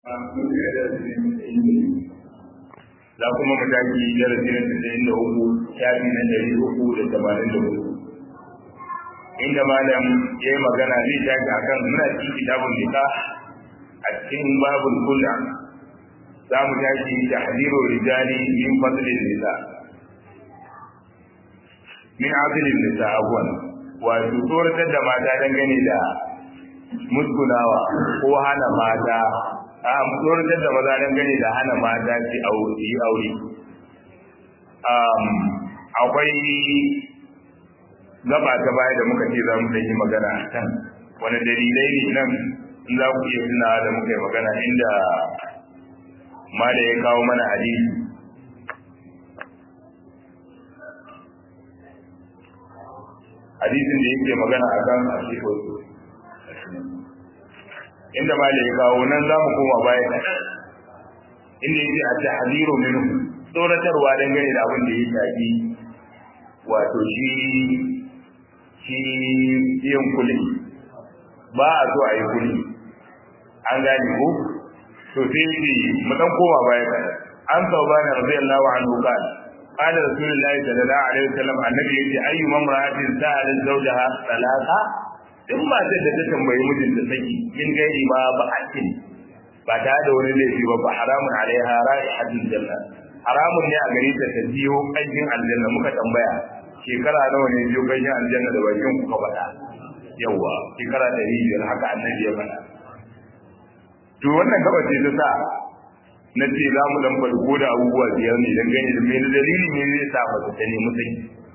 za kuma mu tashi darasi na tasa'in da uku shafi na ɗari uku da tamanin da uku inda malam ya yi magana zai tashi a kan muna cikin kitabun nika a cikin babul kula za mu tashi da hadiru rijali min fasilin nisa min asilin nisa abuwan wato tsoratar da mata dangane da musgunawa ko hana mata a tsoratar da maza dangane da hana mata su yi aure akwai gaba ta baya da muka ce za mu yi magana a kan wani dalilai ne nan in za ku iya tunawa da muka yi magana inda ma da ya kawo mana hadisi hadisin da yake magana a kan asiko inda ma da ya kawo nan za mu koma baya inda yake a tahziru minhu tsoratarwa dangane da abin da ya shafi wato shi shi yin kuli ba a so a yi kuli an gane ko to sai shi mu dan koma baya an saubana radiyallahu anhu qala قال رسول الله صلى الله عليه وسلم النبي يجي أي امرأة سألت زوجها ثلاثة in matar da ta tambayi mijinta saki in gairi ma ba a cin ba ta da wani laifi ba ba haramun alaiha ra'ihatul janna haramun ne a gare ta ta biyo kanjin aljanna muka tambaya shekara nawa ne biyo kanjin aljanna da bakin kuka faɗa yawa shekara ɗari biyar haka annabi ya faɗa to wannan gaba ce ta sa na ce za mu dan faɗi ko da abubuwa biyar ne dan gani da mene dalili ne zai sa mace ta nemi saki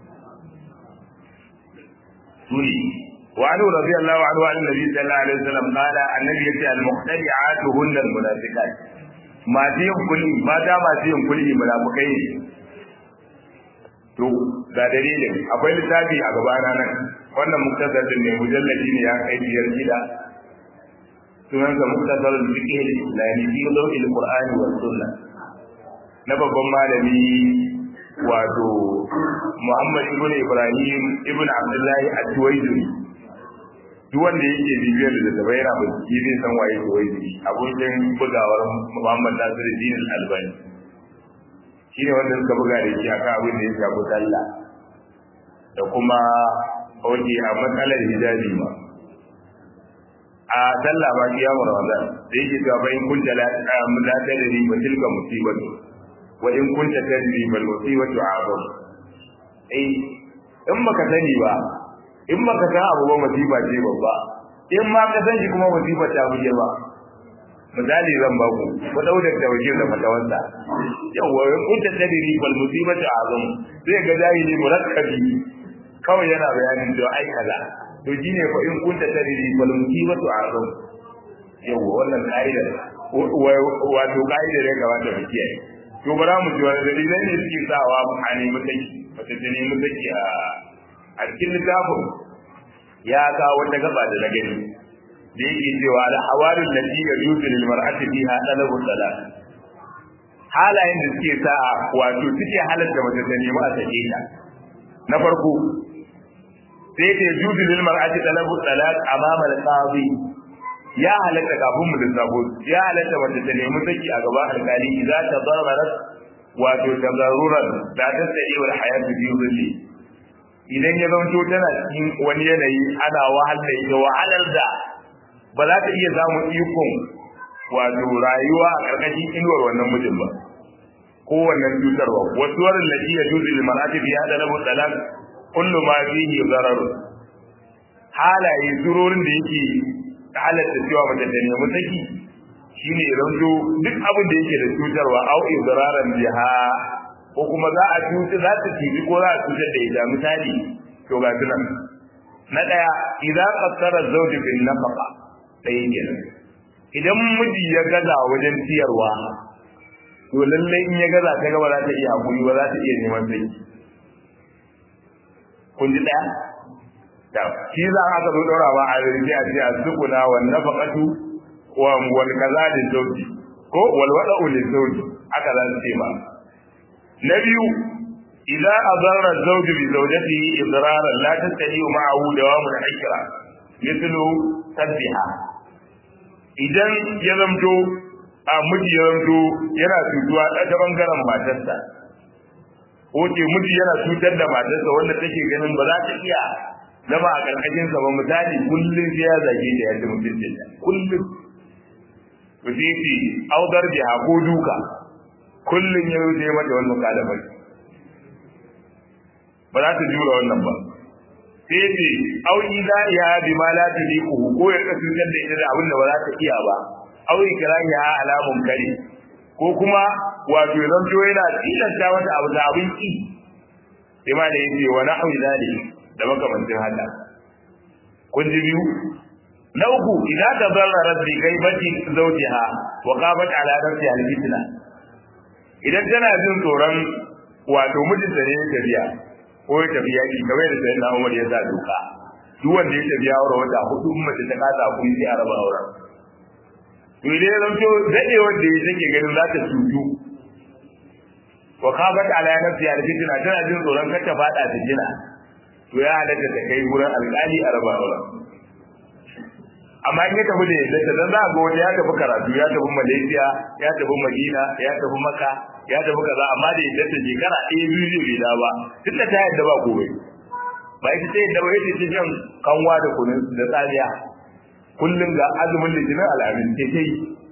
suri وعنه رضي الله عنه عن النبي صلى الله عليه وسلم قال النبي يتي المخترعات هن المنافقات ما تيم كلي ما دا ما تيم كلي منافقai ne to ga dalilin akwai littafi a gabana nan wannan muktasarin ne mujalladi ne ya kai biyar gida sunan sa muktasarul fiqh al-islami fi dawil qur'ani was sunnah na babban malami wato Muhammad ibn Ibrahim ibn Abdullah at-Tuwaidi duk wanda yake bibiyar da zaba yana bincike zai san waye Tuwaidi abokin bugawar Muhammad Nasiruddin al-Albani shine wanda suka buga da shi akan abin da ya shafi sallah da kuma oke a matsalar hijabi ma a sallah ba kiyamu Ramadan da yake cewa bayan kunta la la tadri ba tilka musibatu wa in kunta tadri bal musibatu a'zam eh in baka sani ba in baka san abu ba musiba ce babba in ma ka san shi kuma musiba ta buge ba misali zan ba ku ku dauda da waje da fatawansa yawa in kunta tadri bal musibatu a'zam zai ga jahili murakkabi kawai yana bayanin da ai kaza to shine fa in kunta tadri bal musibatu a'zam yawa wannan kaida wato kaida da kamata mu kiyaye to bara mu ji wani dalilai ne suke sawa a nemi saki wata ta nemi saki a a cikin littafin ya kawo wata gaba da na gani da yake cewa da hawarin da shi ya yuzu lil mar'ati fiha talabu salat halayen da suke sa wato suke halatta mace ta nemi a sake ta na farko sai ta yuzu lil mar'ati talabu salat amama al-qadi ya halatta kafin mu lissafo ya halatta mace ta nemi saki a gaban alkali idan ta zarrarat wato tabarruran da ta tsaye wa hayatu biyu zulli idan ya zanto tana cikin wani yanayi ana wahalar da wahalar da ba za ta iya samun ikon wato rayuwa a ƙarƙashin inuwar wannan mijin ba ko wannan cutarwa wasu warin da iya juzu da mar'ati biya da rabu talak kullu ma fihi zarar halaye surorin da yake halatta cewa mace ta nemi saki shine ranzo duk abin da yake da cutarwa au idraran biha ko kuma za a cuta za ta tibi ko za a cutar da ita misali to ga tunan na daya idan qassara zawji bil nafaqa dai kenan idan miji ya gaza wajen ciyarwa to lalle in ya gaza ta gaba za ta iya hakuri ba za ta iya neman sai kun ji daya da shi za a ka zo dorawa a rike a ce a sukuna wa nafaqatu wa wal kaza da zawji ko wal wada'u lil zawji aka za su ce ba na biyu idza adarra zawju bi zawjatihi idraran la tastati ma'ahu dawamu al-hikra mithlu tasbiha idan ya zamto a miji ya zanto yana cutuwa ta bangaren matarsa Oke miji yana cutar da matarsa wanda take ganin ba za ta iya zama a karkashin sa ba misali kullum sai ya zage ta yadda mutuncin ta kullum to sai ce audar biha ko duka kullum ya wuce mata wannan kalamai ba za ta jura wannan ba sai ce au idza ya bi ma la taliqu ko ya kasu da ita da abin da ba za ta iya ba au ikrahiha ala munkari ko kuma wato ya zanto yana tilasta mata abu da abin ki sai ma da yace wa nahwi zalik da makamancin haka kun ji biyu na uku idan ta zarra rabbi kai baki zawjiha wa qabat ala nafsi al fitna idan tana jin tsoron wato mijinta ne ya tafiya ko ya tafi yaki kamar da sayyidina Umar ya sa doka duk wanda ya tafi aure wata hudu mace ta kasa kun sai a raba auren to idan ya zanto dade wanda ya take ganin za ta cutu wa qabat ala nafsi al fitna tana jin tsoron kar ta fada ta jina to ya halatta ta kai wurin alƙali a raba auren amma in ya tafi da yadda dan za a ga wani ya tafi karatu ya tafi Malaysia ya tafi Madina ya tafi Makka ya tafi kaza amma da yadda ta shekara ɗaya biyu zai bai da ba duk da ta yadda ba gobe ba ita ta yadda ba ita ta jan kanwa da kunun da tsariya kullum ga azumin litinin al'amin ke ta yi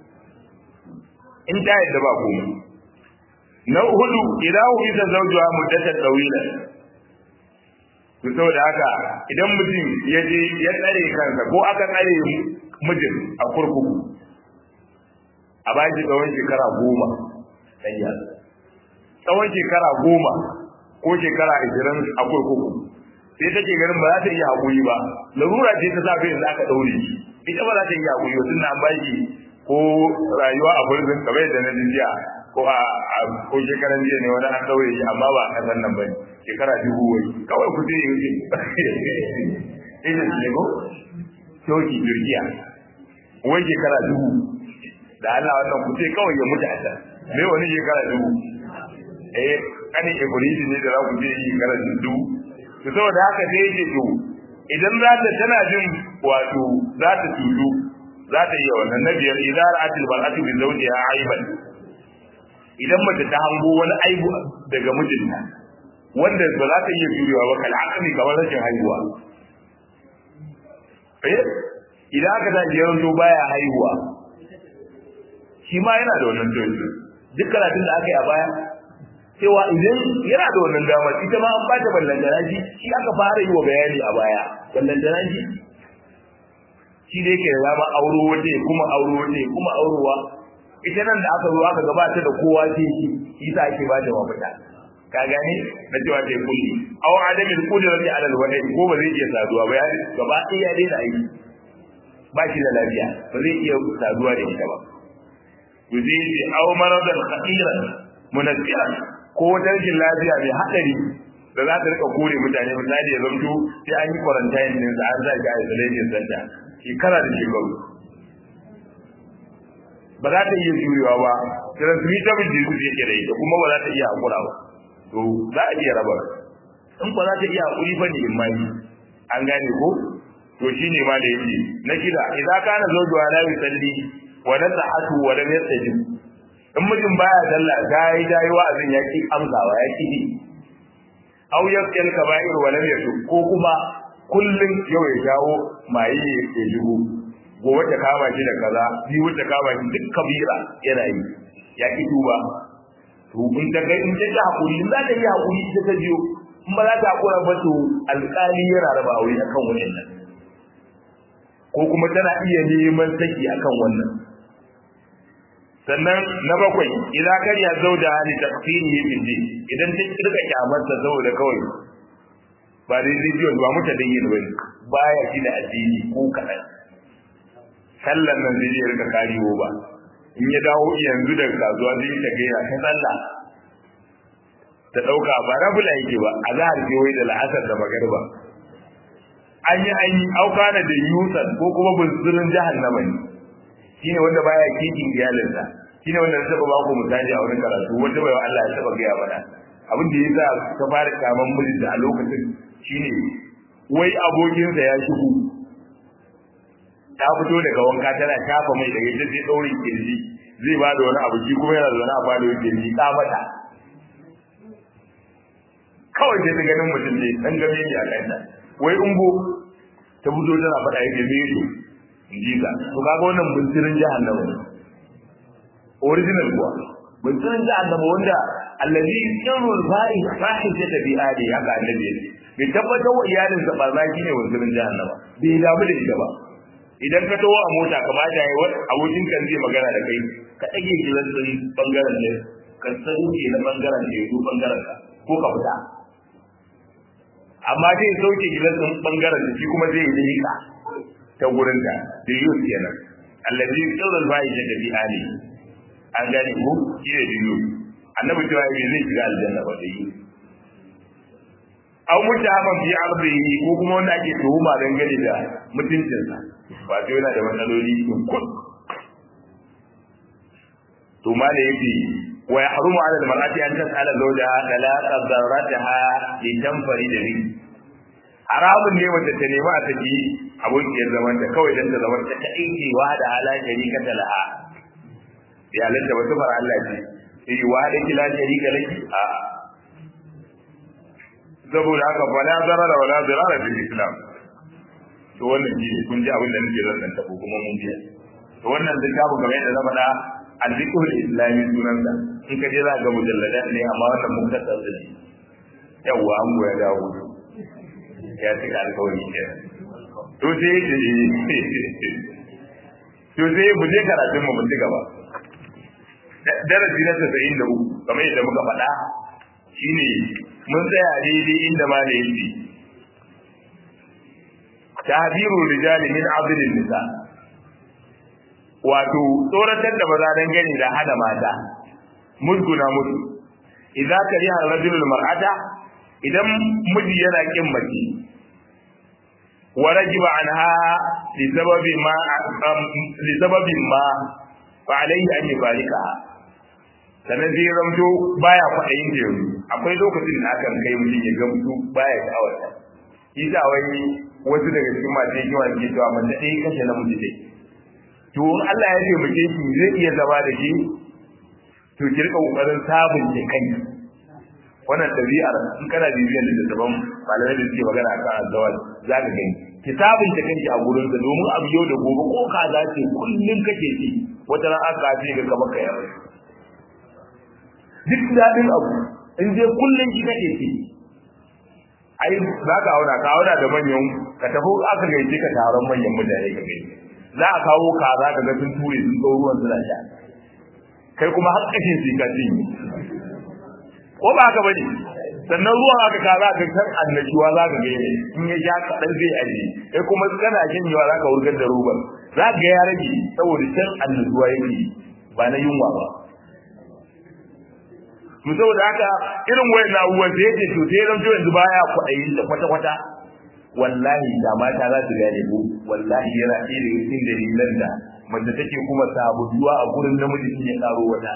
in ta yadda ba gobe na hudu idan hu bisa zaujuwa muddatar ɗawila to saboda haka idan mutum ya je ya tsare kansa ko aka tsare mijin a kurkuku a bayan tsawon shekara goma ɗanya tsawon shekara goma ko shekara ashirin a kurkuku sai take ganin ba za ta iya haƙuri ba larura ce ta safe yanzu aka ɗaure shi ita ba za ta iya haƙuri ba tunda an baki ko rayuwa a burzin kamar yadda na jiya ko a ko shekaran jiya ne wani an ɗaure shi amma ba a kasan nan ba ne shekara dubu wai kawai ku je yi ina ne ko shoki jirgiya wai shekara dubu da Allah wannan ku ce kawai ya mutu a can me wani shekara dubu eh kani ibrahim ne da za ku je shekara dubu to saboda haka sai yake to idan za ta tana jin wato za ta tudu za ta iya wannan na biyar idan ra'atil bal'atu bi zawjiha aiban idan mace ta hango wani aibu daga mijinta wanda ba za ta iya jurewa ba kal'akami kamar rashin haihuwa eh idan aka ta jiran to baya haihuwa shi ma yana da wannan choice duk karatun da aka yi a baya cewa idan yana da wannan damar ita ma an ba ta ballantana shi shi aka fara yi wa bayani a baya ballantana shi shi da yake da dama auro waje kuma auro waje kuma aurowa ita nan da aka zo aka gabata da kowa sai shi shi sa ake ba da mafita ka gane na cewa ta kulli aw adamin qudrati ala alwadi ko ba zai iya saduwa ba ya gaba ɗaya ya daina aiki ba shi da lafiya ba zai iya saduwa da ita ba to zai ce aw maradan khatiran munazziran ko wata rashin lafiya mai hadari da za ta rika kore mutane misali ya zamto sai an yi quarantine din sa an za ki isolation center shekara da shekaru ba za ta iya jurewa ba transmittable disease yake da ita kuma ba za ta iya hakura ba to za a iya raba in ba za ta iya hakuri fa ne in mai an gane ko to shine ma da yake na kira idan kana zawjuwa la yusalli wa nasahatu wa lam yastajib in mutum baya sallah dai dai wa'azin yaki amsawa yaki bi aw yakal kaba'ir wa lam yatub ko kuma kullun yau ya jawo maye ya shigo gobe ta kama shi da kaza biyu ta kama shi duk kabira yana yi ya ki duba to in ta kai in ta ji hakuri in za ta yi hakuri ta ta biyo in ba za ta hakura ba to alƙali yana raba aure akan wannan ko kuma tana iya neman saki akan wannan sannan na bakwai idan kar ya zauda hali tafsiri fi din idan ta kirka kyamarsa saboda kawai ba dai religion ba muta da yin bane baya shi da addini ko kadan sallan nan zai rika kariwo ba in ya dawo yanzu daga kasuwa zai ta gaira ta sallah ta dauka ba rabula yake ba a zahar ke wai da la'asar da magariba an yi an yi aukana da yusan ko kuma bunsurin jahannama ne shine wanda baya kikin iyalinsa shine wanda na taba baku misali a wurin karatu wanda bai Allah ya taba gaya mana abin da yasa ka fara kaman mijinta a lokacin shine wai abokinsa ya shigo ta fito daga wanka tana shafa mai daga ita sai daurin kirji zai ba da wani abu shi kuma yana da wani abu da yake ni ka mata kawai sai ta ganin mutum ne dan game ne a kanta wai umbo ta fito tana faɗa yake mejo in ji ka to kaga wannan buntirin jahannama ne original kuwa buntirin jahannama wanda allazi yamul fa'i fahishata bi ali haka annabi yake bai tabbatar wa iyalin sa barna shine buntirin jahannama bai damu da ita ba idan ka tawo a mota ka ba da abokin kan zai magana da kai ka dage gidan din bangaren ne ka sauke na bangaren ne ko bangaren ka ko ka fita amma zai sauke gidan din bangaren da shi kuma zai yi ka ta gurin da da yus kenan allazi yusawul fa'i da bi ali an gane ko shi ne da yus annabi cewa bai zai shiga aljanna ba da yus aw mutahaman fi ardihi ko kuma wanda ake tuhuma dangane da mutuncinsa ba sai yana da matsaloli in kun to ma da yake wa yahrumu ala al-mar'ati an tas'ala zawjaha talaqa dharrataha li tanfari da ni haramun ne wanda ta nemi a saki abokiyar zaman ta kawai dan ta zaman ta ta aiki wa da ala sharika ta laha ya lanta wata fara Allah ce yi wa da kila sharika laki a saboda haka fa la zarara wa la zarara fil islam to wannan shi kun ji abin da nake zan ta kuma mun ji to wannan littafin kamar yadda na faɗa al-fiqhul islami sunansa in ka je za ga mujallada ne amma wannan mun ka tsara shi yawa an goya dawo ya cika alkawari ke to sai to sai mu je karatun mu mun ci gaba darasi na 93 kamar yadda muka faɗa shine mun tsaya daidai inda ma da yake tahdiru rijali min abdin nisa wato tsoratar da maza dan gani da hada mata musguna musu idza kariha rajulul mar'ata idan miji yana kin mace wa rajiba anha li sababi ma li sababin ma fa alayhi an yubarika sannan zai ramto baya kwaɗayin da yanzu akwai lokacin da akan kai mutum ya gamsu baya sha'awar shi sa wani wasu daga cikin masu hikima ke cewa mace ɗaya kashe namiji dai to in Allah ya ce muke shi zai iya zama da shi to ki rika kokarin sabunta kai wannan ɗabi'ar in kana bibiyar littattafan malamai da suke magana akan azzawal za ka gani ki sabunta kanki a gurin sa domin abu yau da gobe ko ka za ce kullum kake ci wata ran aka ce ga kamar ka yarda duk daɗin abu in je kullum ki kake ci ai za ka auna ka auna da manyan ka tafi aka gaice ka taron manyan mutane ka gaice za a kawo kaza ka ga sun ture sun ɗau ruwan suna sha kai kuma har kashin su ka cinye ko ba haka bane sannan ruwan aka kaza ka san annashuwa za ka gaice in ya sha kaɗan zai aje kai kuma kana janyewa za ka wurgar da ruban za ka ga ya rage saboda can annashuwa yake ba na yunwa ba to saboda haka irin wayan abubuwan sai yake to sai zan yanzu baya kwaɗayin da kwata kwata wallahi da mata za su gane ko wallahi yana ɗaya daga cikin dalilan da mace take kuma sabuwa a gurin namiji sun ya karo wata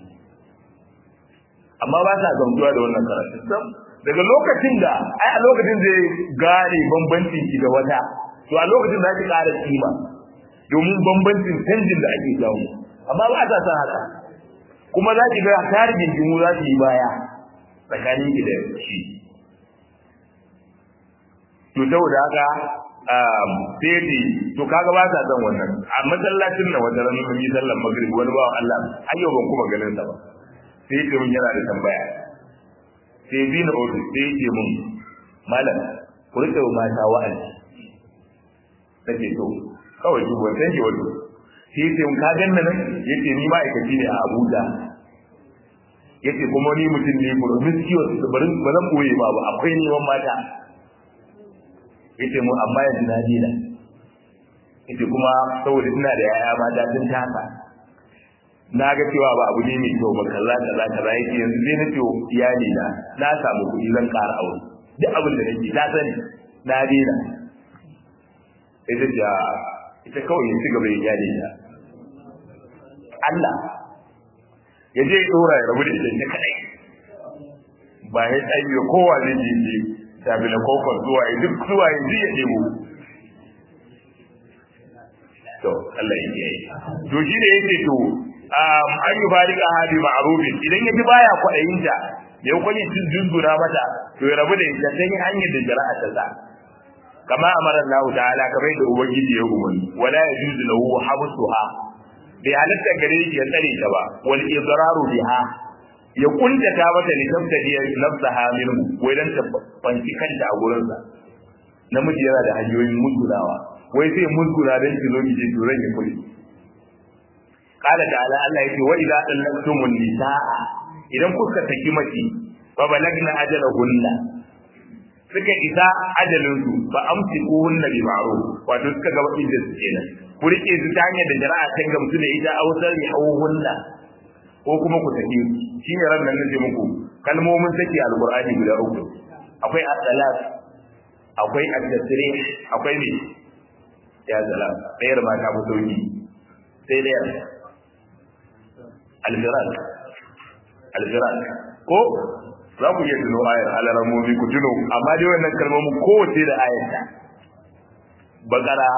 amma ba sa gamsuwa da wannan karatu sam daga lokacin da ai a lokacin zai gane bambancin ki da wata to a lokacin za ki ƙara kima domin bambancin canjin da ake samu amma ba sa san haka kuma za ki ga tarihin jimu za su yi baya tsakanin ki da shi to saboda haka sai to kaga ba sa son wannan a masallacin nan wata ran mun yi sallar maghrib wani bawan Allah har yau ban kuma ganin sa ba sai ce mun yana da tambaya sai bi na ofis sai ce mun malam ku rike wa mata wa'azi take to kawai duk wannan ke wato sai ce mun ka ganna nan yace ni ma'aikaci ne a Abuja yace kuma ni mutum ne promiscuous barin ba zan boye ma ba akwai neman mata yace mu amma yanzu na dina yace kuma saboda ina da yaya mata sun taka na ga cewa ba abu ne mai kyau ba kaza kaza kaza yake yanzu sai na ce iyali na na samu kuɗi zan ƙara aure duk abin da nake ta sani na dina ita ce ita kawai ya ci gaba ya iyali ta Allah ya je dora ya rabu da ita ta kadai ba ya tsayi kowa zai je tabi na kofar zuwa ya duk zuwa ya ji ya ɗebo to Allah ya yi to shi ne yake to an yi farika hadi ma'rufin idan ya ji baya kwaɗayin ta da yakon yin cin dunduna mata to ya rabu da ita ta yi hanyar da jara'a ta sa kama amara Allah ta'ala kamar da ubangiji ya umarni wala yajuzu lahu habsuha bai halatta gare shi ya tsare ta ba wal idraru biha ya kuntata mata ne tabtadi nafsaha minhu wai dan ta fanci kanta a gurin sa namiji yana da hanyoyin musulawa wai sai musula dan ki zo ki je to ya kuli qala ta'ala Allah yake wa idza dallaktumun nisaa idan kuka saki mace fa balagna ajalahunna suka isa ajalin su ba amsiku hunna bi ma'ruf wato suka ga inda su kenan ku rike su ta hanyar da jara'a ta gamsu da ita ausar ya hunna ko kuma ku saki shi ne ran nan nace muku kalmomin saki alqur'ani guda uku akwai as-salat akwai at-tasrih akwai me ya salam ɗayar ma ta fi sauki sai ɗayar al-firat al-firat ko za ku iya tuno ayar alaramomi ku tuno amma dai wannan kalmomin kowace da ayarta bakara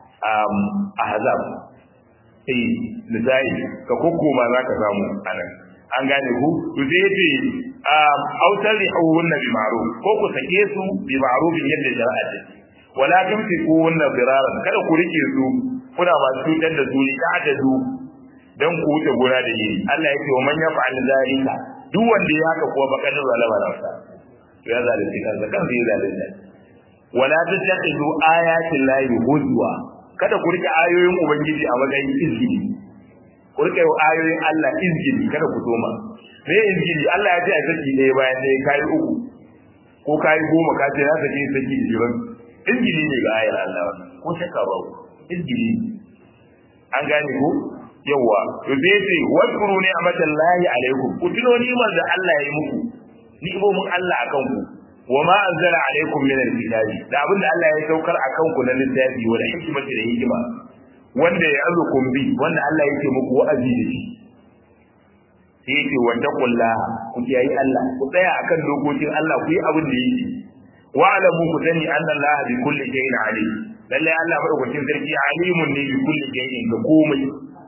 ahzab eh nisa'i ka kokkoma za ka samu anan an gane ku to sai yace autar rihunna bi ma'ruf ko ku sake su bi ma'ruf yadda shari'a ta wala tumsiku hunna biraran kada ku rike su kuna masu cutar da su ta adadu dan ku wuce gona da yi Allah yake wa man yaf'al zalika duk wanda ya haka kuwa bakar zalama nafsa to ya zalunci kansa kan zai zalunta wala tattakhidu ayatin lahi huzwa kada ku rike ayoyin ubangiji a matsayin izgili ku rike ayoyin Allah izgili kada ku toma me izgili Allah ya ce a saki ɗaya bayan ɗaya kai uku ko kai goma ka ce na saki saki jiran izgili ne ga ayar Allah ko shakka ba izgili an gane ko yawa to zai ce wadkuru ne a matallahi alaikum ku tuno ni'imar da Allah ya yi muku ni'imomin Allah akan ku wa ma anzala alaikum min alkitabi da abinda Allah ya saukar akan ku na littafi wa hikmati da hikima wanda ya azukum bi wanda Allah yake muku wa'azi da shi sai yake wanda kullaha ku kiyayi Allah ku tsaya akan dokokin Allah ku yi abin da yake wa alamu ku sani anna Allah bi kulli shay'in alim lalle Allah madaukakin sarki alimun ne bi kulli shay'in da komai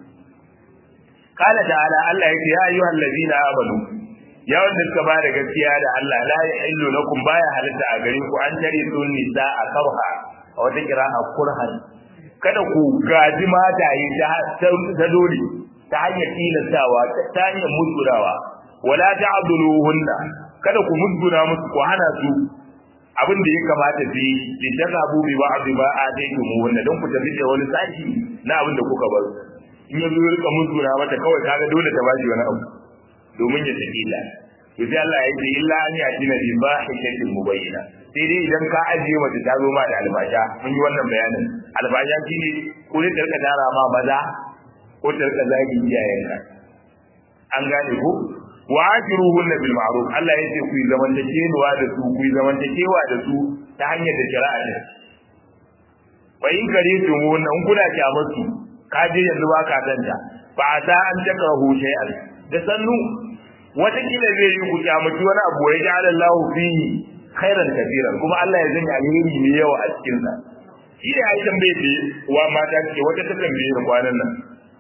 qala ta'ala Allah yake ya ayyuhal ladina amanu ya wanda suka ba da gaskiya da Allah la yahillu lakum baya halitta a gare ku an tare sun nisa a karha a wata kira'a kurhan kada ku gaji mataye ta dole ta hanyar tilastawa ta hanyar musgurawa wala ta'dhuluhunna kada ku musgura musu ku hana su abin da ya kamata su yi li tazabu bi ba'd ma ataytum wanda don ku tafi da wani sashi na abin da kuka bar in yanzu ya rika musgura mata kawai kaga dole ta bashi wani abu domin ya tafi la to sai Allah ya ce illa an yati na bi bahishatin mubayyana sai dai idan ka ajiye mace ta zo ma da albasha mun yi wannan bayanin albasha shine ko ne ta rika dara ma maza ko ta rika zagi iyayenka an gane ko wa ashiruhunna bil ma'ruf Allah ya ce ku yi zamantakewa da su ku yi zamantakewa da su ta hanyar da shari'a ne wa in kare su wannan kuna kyamar su ka je yanzu ba ka danta ba ta an takrahu shay'an da sannu watakila zai yi ku kyamaci wani abu ya ji Allah fihi khairan kafiran kuma Allah ya zanya alheri mai yawa a cikin sa shi da ya tambaye ce wa mata ce wata ta tambaye ni kwanan nan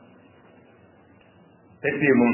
tace mun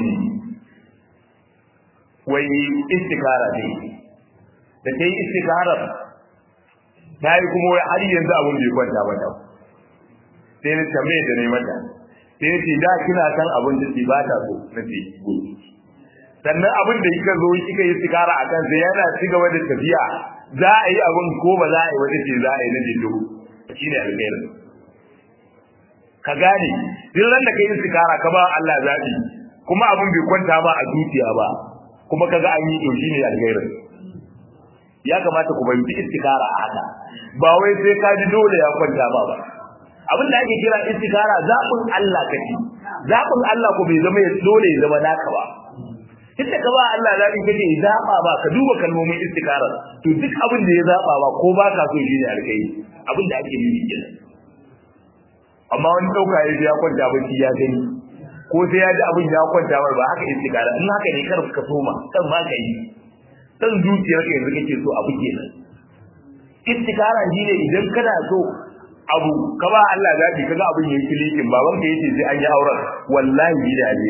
wai istikara ne da ta yi istikara ta yi kuma wai har yanzu abin bai kwanta mata sai na tambaye da ne mata sai ya ce da kina san abin da ke ba ta so na ce sannan abin da kika zo kika yi sigara a kan sai yana ci gaba da tafiya za a yi abin ko ba za a yi wata ce za a yi na dindo shi ne alkhairin ka gane duk ran da ka yi sigara ka ba Allah zaɓi kuma abin bai kwanta ba a zuciya ba kuma ka ga an yi to shi ne alkhairin ya kamata ku fahimci istikara a haka ba wai sai ka ji dole ya kwanta ba ba abin da ake kira istikara zaɓin Allah kake zaɓin Allah ko bai zama ya dole ya zama naka ba tunda ka ba Allah zaɓin kake zaɓa ba ka duba kalmomin istikarar to duk abin da ya zaɓa ba ko ba ka so shi ne alkai abin da ake nufi kenan amma wani ɗauka ya ya kwanta bacci ya gani ko sai ya ji abin ya kwanta ba ba haka istikara in haka ne kar ka soma kan ma ka yi san zuciyar ka yanzu kake so abu kenan istikara shine idan kana so abu ka ba Allah zabi kaga abin yayi kilikin baban ka yace sai an yi auren wallahi bi da ne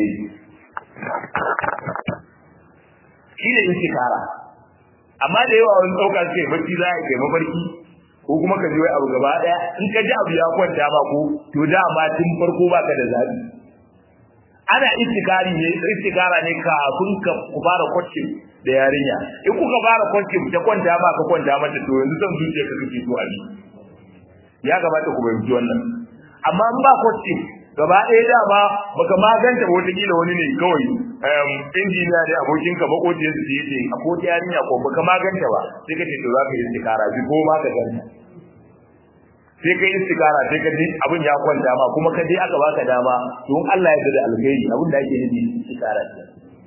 shi ne istikara amma da yawa wani dauka sai bacci za ka kai mafarki ko kuma ka ji wai abu gaba daya in ka ji abu ya kwanta ba ko to da ma tun farko baka da zabi ana istikari ne istikara ne kafin ka ku fara kwacin da yarinya in kuka fara kwacin ta kwanta ba ka kwanta mata to yanzu zan zuciya ka kake so a yi ya kamata ku bayyana wannan amma in ba kwacin gaba ɗaya da ba baka maganta ba wata kila wani ne kawai injiniya ne abokin ka makociyar su yace a ko yarinya ko baka maganta ba sai ka ce to za ka yi istikara bi ko ma ka ganta sai ka yi istikara sai ka ji abin ya kwanta ma kuma ka je aka baka dama don Allah ya da alkhairi abin da ake nufi istikara ce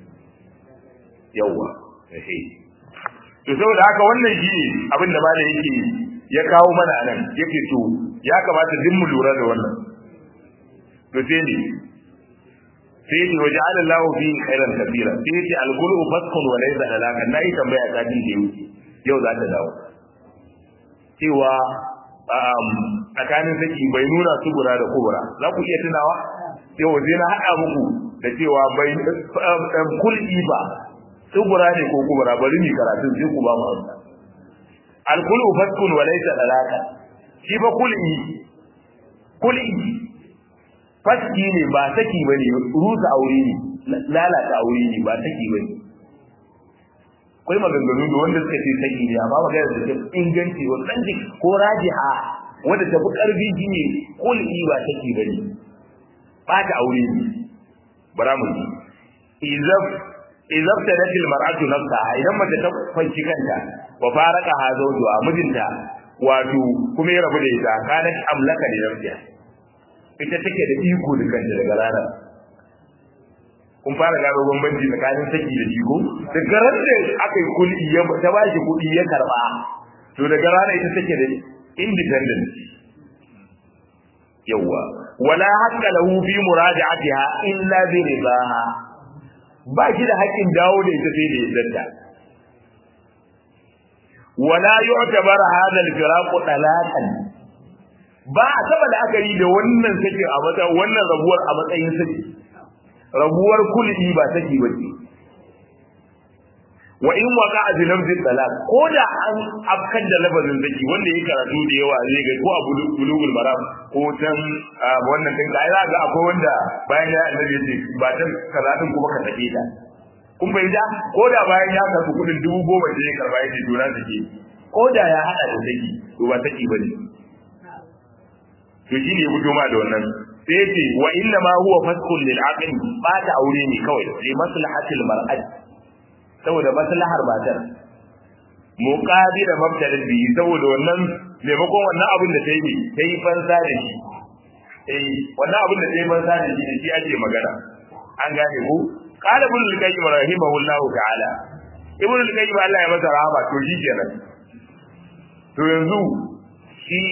yawa to saboda haka wannan shi ne abin da malam yake ya kawo mana anan yake to ya kamata duk mu lura da wannan to sai ne sai ne waje Allah fi khairan kabira sai ce al-qulu faskun wa laysa alaka nayi tambaya ta din da yau za ta dawo cewa tsakanin saki bai nuna subura da kubura za ku iya tunawa yau sai na haɗa muku da cewa bai kul'i ba subura ne ko kubura bari ni karatu sai ku ba mu amsa al-qulu faskun wa laysa alaka shi ba kul'i kul'i faski ne ba saki bane rusa aure ne lalata aure ne ba saki bane akwai maganganu da wanda suka ce saki ne amma magana da ta inganci wannan jik ko rajiha wanda ta fi karfi shine kulli ba saki bane ba ta aure ne bara mu ji izaf izaf tadat al mar'atu nafsaha idan mace ta fanci kanta wa faraka ha zawjuha mijinta wato kuma ya rabu da ita kanat amlaka da nafsiha ita take da iko da kanta daga ranar kun fara gano bambanci tsakanin saki da jiko daga ran da aka yi kulli ya ta ba shi kuɗi ya karba to daga ranar ita take da independent yawa wala haqqa lahu fi muraja'atiha illa bi ridaha ba shi da haƙƙin dawo da ita sai da yadda wala yu'tabar hadha al-firaq talaqan ba a taba da aka yi da wannan sakin a matsayin wannan rabuwar a matsayin saki rabuwar kulli ba saki bace wa in waqa bi lafzi talaq ko da an afkan da lafazin saki wanda yake karatu da yawa zai ga ko a bulugul maram ko tan wannan din ga ga akwai wanda bayan ya annabi yace ba tan karatun kuma ka sake ta kun bai da ko da bayan ya karbi kudin dubu goma da ya karba yake juna take ko da ya hada da saki to ba saki bane to shi ne ya fito ma da wannan sai ya ce wa inna ma huwa faskun lil aqli ba ta aure ne kawai li maslahatil mar'at saboda maslahar matar muqabil mabtadin bi saboda wannan maimakon wannan abin da ta yi ta yi fansa da shi eh wannan abin da ta yi fansa da shi da shi ake magana an gane ko qala ibn al-qayyim rahimahullahu ta'ala ibn al-qayyim Allah ya masa rahama to shi kenan to yanzu shi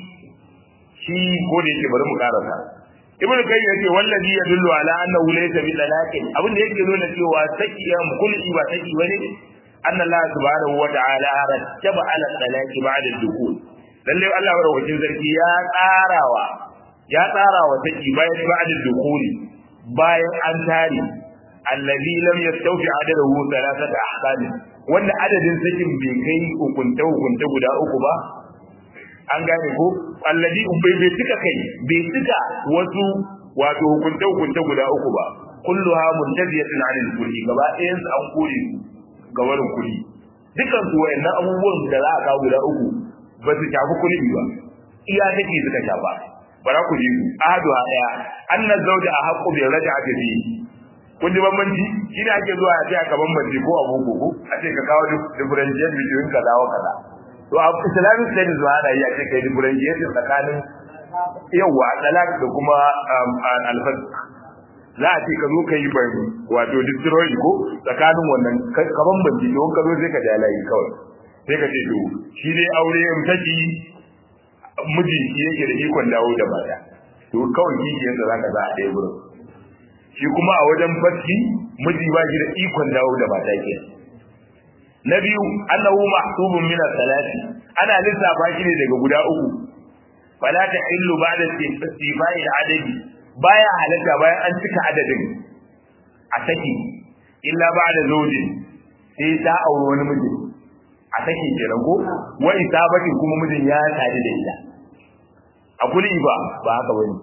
shi ko da yake bari mu karasa ibnu kayyim yace wallazi yadullu ala annahu laysa bi talaqin abin da yake nuna cewa sakiyam kulli ba saki bane anna allah subhanahu wa ta'ala rattaba ala talaqi ba'da al-dukhul lalle allah madaukakin sarki ya tsarawa ya tsarawa saki bayan ba'da al-dukhul bayan an tare allazi lam yastawfi adadahu thalathata ahkam wanda adadin sakin bai kai hukunta hukunta guda uku ba an gane ko allazi bai bai tuka kai bai tuka wasu wato hukunta hukunta guda uku ba kulluha muntaziyatun anil kulli gaba ɗayan su an kore su ga warin kulli dukan su wayannan abubuwan da za a kawo guda uku ba su shafi kulli ba iya take suka shafa bara ku ji su ahadu daya anna zawja ahqqu bi raj'ati fi kun ji bambanci shi ne ake zuwa a ce aka bambance ko abu ko a ce ka kawo differentiate between kaza wa kaza to a islamic studies ba ana yi a ce kai differentiate tsakanin yawa talak da kuma alfas za a ce ka zo ka yi bari wato destroy ko tsakanin wannan ka bambance don ka zo sai ka ja layi kawai sai ka ce to shi dai aure in taki miji shi yake da ikon dawo da baya to kawai kishiyarsa za ka za a ɗaya gurin shi kuma a wajen faski miji ba shi da ikon dawo da mata ke na biyu annahu mahsubun min salati ana lissafa shi ne daga guda uku fala ta illu ba'da istifai adadi baya halatta bayan an cika adadin a saki illa ba'da zawjin sai ta aure wani miji a saki kenan ko wa isabati kuma mijin ya tare da ita a kuli ba ba haka bane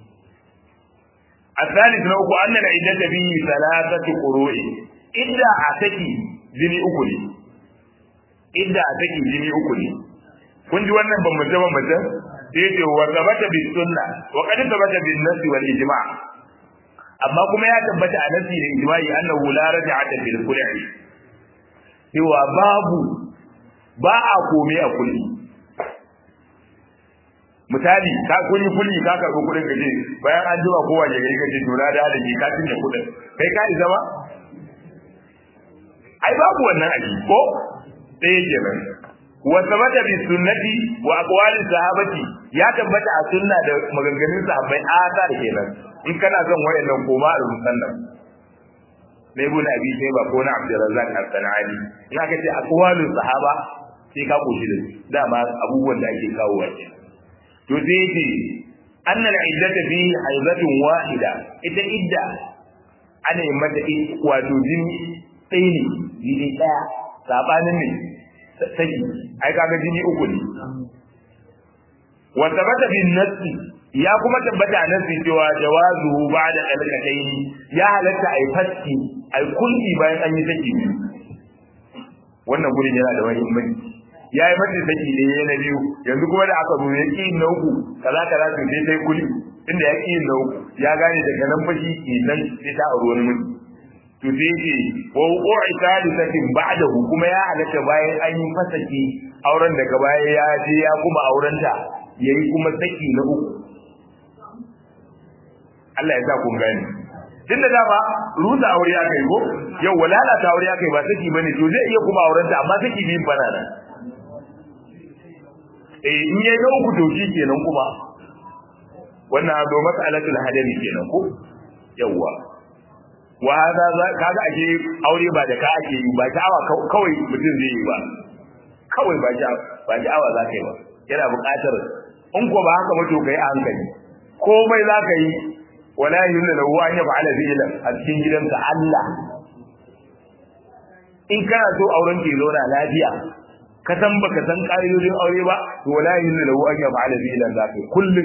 الثالث نوك أن العدة به ثلاثة قروء إذا أتكي جني أكلي إذا أتكي جني أكلي kun ji wannan bambance bambance sai ce wa tabata bis sunna wa qad tabata bin nasi wal ijma' amma kuma ya tabbata a nasi da ijma'i annahu la raj'ata bil kulli cewa babu ba a kome a kulli misali ka kun yi kulli ka karbi kudin ka ce bayan an jima kowa ya gari ka ce to na da da ka cinye kudin kai ka isa ba ai babu wannan aji ko sai kenan wa sabata bi sunnati wa aqwali sahabati ya tabbata a sunna da maganganun sahabbai asa da kenan in kana son wayannan koma a musannaf na ibn abi sai ba ko na abdurrazzaq as-sanani in aka ce aqwalus sahaba sai ka koshi da dama abubuwan da ake kawo wa kenan to sai yace anna al-iddata fi haizatin wahida ita idda ana yin mata wato jini ɗaya ne jini ɗaya sabanin ne saki ai kaga jini uku ne wa tabata bin nasi ya kuma tabbata a nasi cewa jawazu ba'da alqatayn ya halatta ai fatti ai kulli bayan an yi saki wannan gurin yana da muhimmanci ya yi mata saki ne ya na biyu yanzu kuma da aka zo ya ƙi na uku kaza kaza to sai sai kuli inda ya ƙi na uku ya gane daga nan fashi ke nan sai ta auri wani mutum to sai yake wa wuqu'i thalithatin ba'dahu kuma ya halatta bayan an yi fasaki auren daga baya ya je ya kuma aurenta yayi kuma saki na uku Allah ya sa kun gane tunda dama rusa aure aka yi ko yau walalata aure aka yi ba saki bane to zai iya kuma aurenta amma saki biyun bana nan eh in yayi na uku to shi kenan kuma wannan azo mas'alatul hadari kenan ko yawa wa hada kaga ake aure ba da ka ake yi ba sha'awa kawai mutum zai yi ba kawai ba sha ba sha'awa za ka yi ba yana buƙatar in ko ba haka ba to kai a hankali komai za ka yi wala yunna lahu an yaf'ala fi'lan a cikin gidansa Allah in kana so auren ke zauna lafiya ka san baka san ƙa'idodin aure ba to wala yunna lahu an yaf'ala fi'lan za ka yi kullum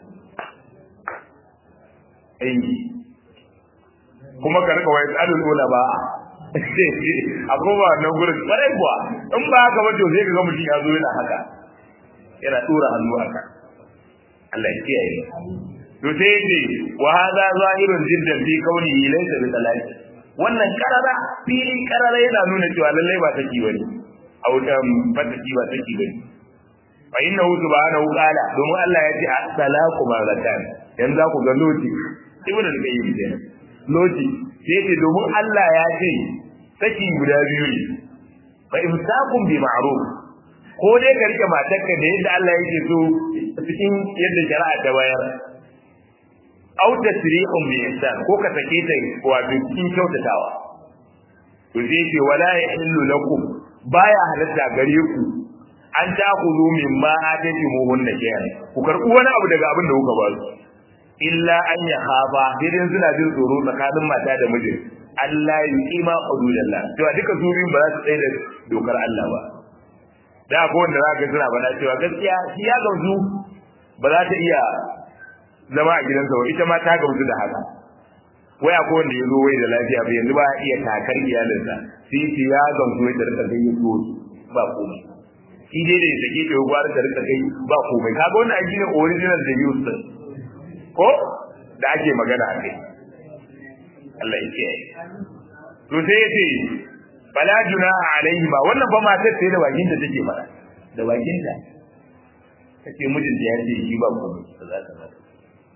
eh kuma ka rika wai tsadul ulama a kuma nan gurin kwarai kuwa in ba haka ba to sai ka ga mutum ya zo yana haka yana tura hannu haka Allah ya kiyaye to sai yace wa hadha zahirun jiddan fi kaunihi laysa bi talaqi wannan karara fili karara yana nuna cewa lallai ba take bane au dan ba take ba take bane fa innahu subhanahu qala domin Allah ya ce at-talaqu marratan yanzu ku ga loti ibnu al-qayyim kenan loti sai ce domin Allah ya ce saki guda biyu ne fa imsakun bi ma'ruf ko dai ka rike matarka da yadda Allah yake so cikin yadda shari'a ta bayar aw tasrihun bi ihsan ko ka sake ta wato cikin kyautatawa to sai ce wala yahillu lakum baya halatta gare ku an ta ku zo min ma atati mu hunna kiyan ku karbu wani abu daga abin da kuka ba su illa an ya hafa idan suna jin tsoro tsakanin mata da miji Allah ya kima hududallah to duka su biyun ba za su tsaye da dokar Allah ba da ko wanda za ka suna bana cewa gaskiya shi ya gamsu ba za ta iya zama a gidansa ba ita ma ta gamsu da haka waya ko wanda ya zo wai da lafiya ba yanzu ba iya takar iyalinsa sai shi ya gamsu wai da rika kai ya ba komai shi dai da ya sake ta ya gwara da rika kai ba komai kaga wannan aji ne original da use ko da ake magana a kai Allah ya kiyaye to sai ya ce fala junaha alaihi ba wannan ba matar sai da bakin ta take fara da bakin ta take mijin da ya ce shi ba ko ba za ta mata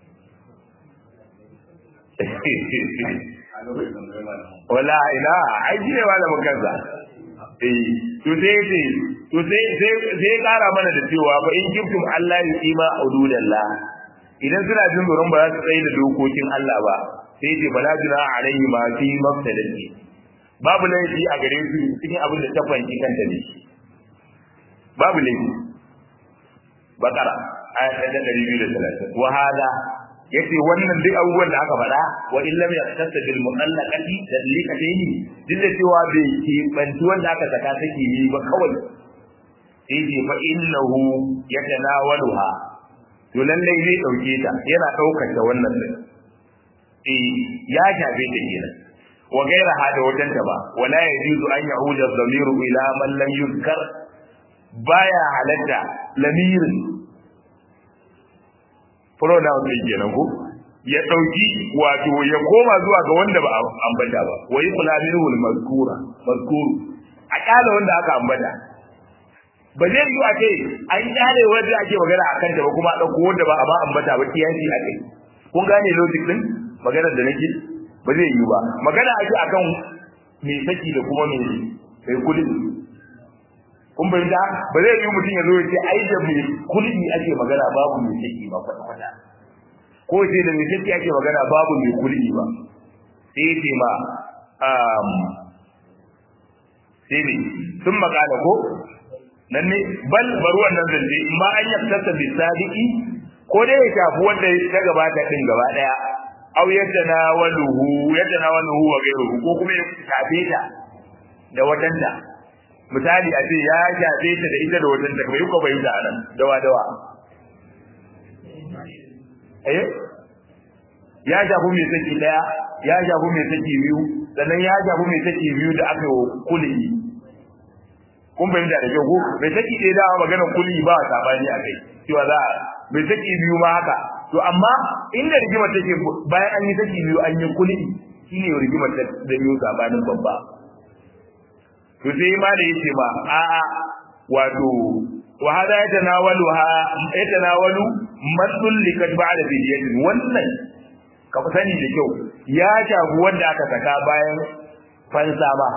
wala ina ai ji ne malamin kansa eh to sai ya ce to sai sai sai kara mana da cewa fa in kiftum Allah ya ima ududallah idan suna jin tsoron ba za su tsaye da dokokin Allah ba sai ce bala juna alaihi ma fi mafsadati babu laifi a gare su cikin abin da ta fanki kanta ne babu laifi bakara aya ta ɗari biyu da talatin wa hada yace wannan duk abubuwan da aka faɗa wa in lam yaqtasa bil mu'allaqati dalilatayn duk da cewa bai ke bantu wanda aka saka take yi ba kawai sai ce fa innahu yatanawaluha to lallai zai dauke ta yana daukar ta wannan din eh ya shafe ta kenan wa gaira hada wajen ta ba wala yajuzu an ya'uda dhamiru ila man lam yuzkar baya halatta lamirin pronoun din kenan ko ya dauki wato ya koma zuwa ga wanda ba ambata ba wa yuqla minhu al-mazkura mazkuru a kala wanda aka ambata ba zai yi a ce an kyale wanda ake magana a kanta ba kuma a ɗauko wanda ba a ba ambata ba kiyanci a kai kun gane logic din maganar da nake ba zai yi ba magana ake akan me saki da kuma me mai kulli kun bai da ba zai yi mutum ya zo ya ce ai da mai kulli ake magana babu mai saki ba kwata kwata ko sai da mai saki ake magana babu mai kulli ba sai ce ma sai ne sun makala ko nan ne bal bari wannan zance in ma an yaftata bi sadiki ko dai ya shafi wanda ta gabata din gaba daya aw yatanawaluhu yatanawaluhu wa ghayruhu ko kuma ya shafe ta da watanta misali a ce ya shafe ta da ita da watanta bai ko bai da nan dawa dawa eh ya shafi mai saki daya ya shafi mai saki biyu sannan ya shafi mai saki biyu da aka yi kulli kun fahimta da kyau ko mai saki ɗaya da magana kuli ba sabani a kai cewa za a mai saki biyu ma haka to amma inda rigimar take bayan an yi saki biyu an yi kuli shine rigimar da biyu sabanin babba to sai ma da yace ma a a wato wa hada yatanawalu ha yatanawalu masul likat ba'da fidiyatin wannan ka sani da kyau ya shafi wanda aka saka bayan fansa ba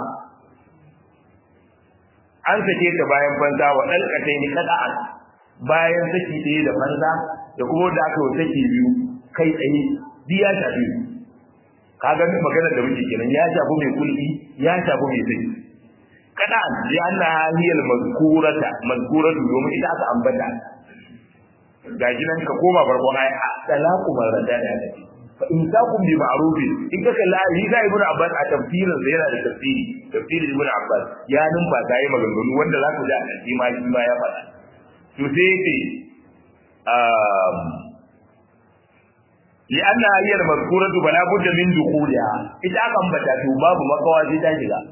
an sake ta bayan banza wa dalkatai ni kada'an bayan saki ɗaya da banza da kuma da aka yi saki biyu kai tsaye bi ya shafi kaga maganar da muke kenan ya shafi mai kulki ya shafi mai saki kada'an li anna hiyal mazkurata mazkuratu domin ita aka ambata gaji nan ka koma farkon ayi talaqu marrata da take fa in takum bi ma'ruf in ka kalla yi da ibnu abbas a tafsirin sa yana da tafsiri tafsirin ibnu abbas ya numfa sai maganganu wanda za ku ji a cikin ma shi ma ya faɗa to sai yace um لأنها هي المذكورة فلا بد من دخولها إذا كان بتاتو باب مكوا زي تاجيغا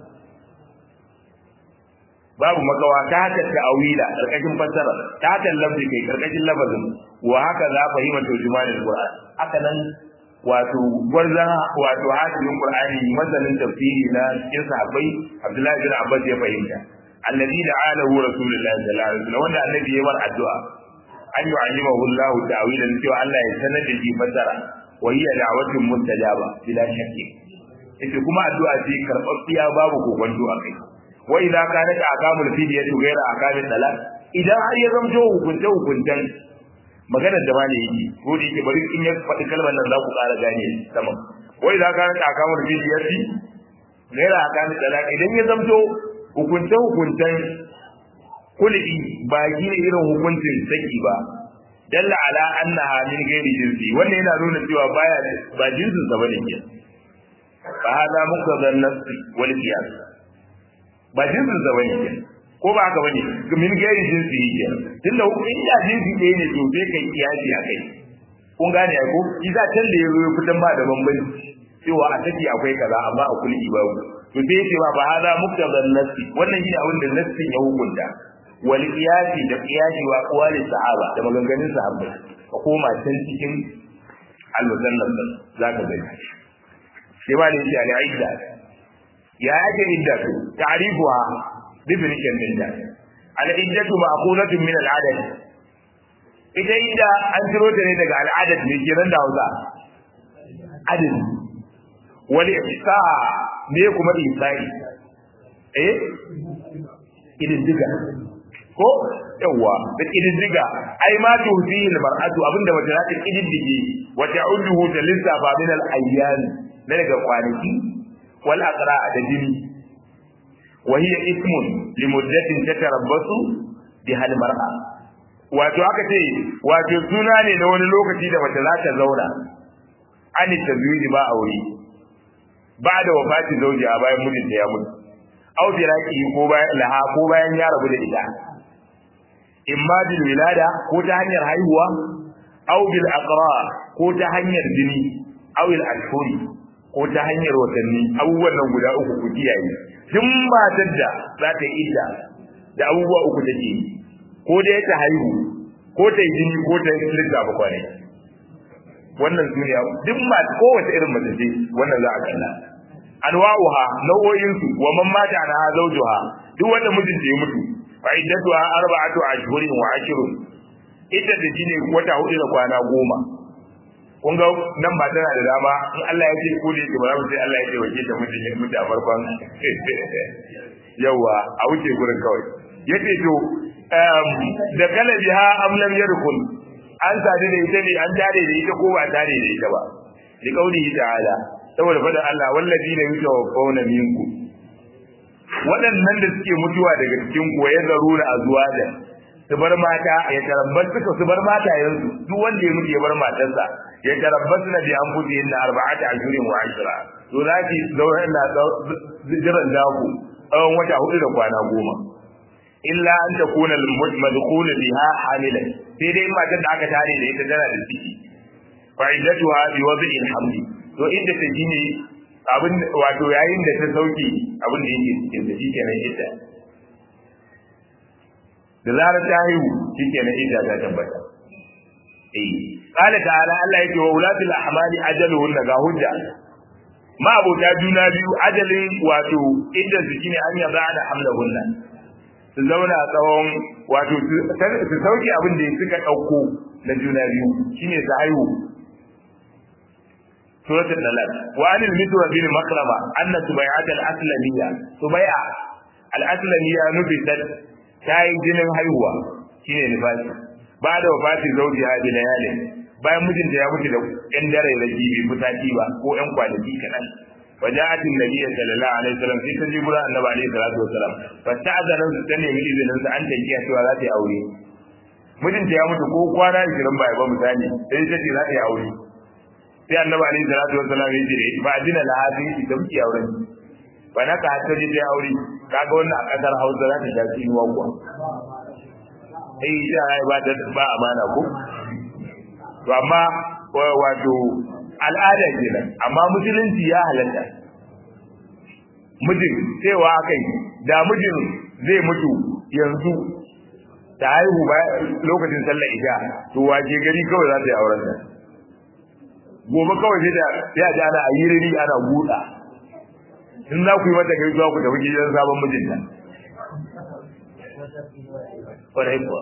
babu makawa ta haka ta'awila karkashin fassara ta haka lafzi kai karkashin lafazin wa haka za fahimta turjumanin Qur'an haka nan wato gwarzan wato hadisin Qur'ani masanin tafsiri na cikin sahabbai Abdullahi bin Abbas ya fahimta alladhi da'alahu rasulullahi sallallahu alaihi wasallam wanda annabi ya bar addu'a an yu'allimahu Allah ta'wilan cewa Allah ya sanar da shi fassara wa hiya da'watun mustajaba bila shakki yace kuma addu'a ce karɓaɓɓiya babu kokonto a kai wa idza kanat aqamul fidyatu ghayra aqamil talaq idan har ya zamto hukunce hukuntan maganar da bane yi ko da yake bari in ya faɗi kalmar nan za ku ƙara gane sama wa idza kanat aqamul fidyati ghayra aqamil talaq idan ya zamto hukunce hukuntan kulli ba gine irin hukuncin saki ba dalla ala annaha min ghairi jinsi wannan yana nuna cewa baya ba jinsin sa bane ke fa hada muqtadan nafsi wal qiyas ba jinsin sa bane ke ko ba haka bane min gairi jinsi yake tunda in da jinsi ɗaya ne to sai kai kiyasi a kai kun gane ai ko isa can da yazo ya fitan ba da bambanci cewa a take akwai kaza amma a kulli babu to sai yace ba hada muktadan nafsi wannan shine abin da nafsin ya hukunta wal qiyasi da qiyasi wa aqwali sahaba da maganganun sahabbai ka koma can cikin al-musannaf zaka gani sai ba ne shi al-aidda ya ake idda to ta'rifuha definition din da al-iddatu ma'qulatun min al-adad ita idda an ciro ta ne daga al-adad ne kiran da Hausa adad wal ihsa ne kuma ihsa'i eh idin diga ko yawa da idin diga ai ma tuhfihi al-mar'atu abinda mace za ta idin dige wa ta'uduhu ta lissafa min al-ayyam na daga kwanaki wal aqra da jini wa hiya ismun li muddatin tatarabbasu biha al mar'a wato aka ce wato suna ne na wani lokaci da mace za ta zauna an tazwiji ba aure ba da wafati zauji a bayan mijinta ya mutu au firaki ko bayan laha ko bayan ya rabu da ita imma bil wilada ko ta hanyar haihuwa au bil aqra ko ta hanyar jini au al ashhuri ko ta hanyar watanni abubuwan nan guda uku ku kiyaye duk matar da za ta yi idda da abubuwa uku take yi ko dai ta haihu ko ta yi jini ko ta yi lissafa kwanai wannan duniya duk ma kowace irin mace ce wannan za a kalla anwa'uha nau'o'in su wa man mata ana zawjuha duk wanda mijinta ya mutu fa iddatuha arba'atu ashhurin wa ashrun ita da jini wata hudu da kwana goma kun ga nan ba tana da dama in Allah ya ce ko da yake ba za mu sai Allah ya ce wace ta mijin ya mutu a farkon yawa a wuce gurin kawai yace to da kalabiha am lam yarkul an sadu da ita ne an tare da ita ko ba tare da ita ba li qaulihi ta'ala saboda fadan Allah wallazina yutawaffawna minkum waɗannan da suke mutuwa daga cikin ku ya zarura azwaja su bar mata ya tarabbar suka su bar mata yanzu duk wanda ya mutu ya bar matarsa ya tarabbar na bi an futi inna arba'ata ashurin wa ashra to za ki zauna ina jiran daku tsawon wata hudu da kwana goma illa an takuna al-madkhul biha hamilan sai dai matar da aka tare da ita tana da ciki fa iddatuha bi wad'il hamli to inda ta ji ne abin wato yayin da ta sauki abin da yake cikin da shikenan idda da zarar ta haihu shikenan idda ta tabbata eh qala ta'ala Allah yake wa ulatul ahmali ajaluhun ga hujja ma abota juna biyu ajalin wato idda su shine an yaza da hamlahunna su zauna tsawon wato su sauke abin da suka ɗauko na juna biyu shine su haihu suratul dalal wa anil mitwa bin makrama anna subay'at al aslamiyya subay'a al aslamiyya nubitat tayi jinin haihuwa shine nifasi ba da wafati zauji ha bi layalin bayan mijinta ya mutu da yan dare da jibi mutaki ba ko yan kwanaki kaɗan وجاءت النبي صلى الله عليه وسلم في تجيب النبي عليه الصلاه والسلام فاستأذن su ta nemi izinin sa an tankiya cewa za ta yi aure mijinta ya mutu ko kwana 20 bai ba misali sai ta ce za ta yi aure sai annabi alaihi salatu wassalam ya ce ba adina la hadi ki ta miki auren ba na ka ta je aure kaga wannan a kasar Hausa za ta tafi ruwa kuwa eh ita ai ba ta ba amana ko to amma wato al'ada kenan amma musulunci ya halatta mijin cewa kai da mijin zai mutu yanzu ta haihu ba lokacin sallar isha to waje gari kawai za ta yi auren ta gobe kawai sai da ya ji ana ayyiriri ana buɗa in za ku yi mata kai zuwa ku tafi gidan sabon mijinta kwarai kuwa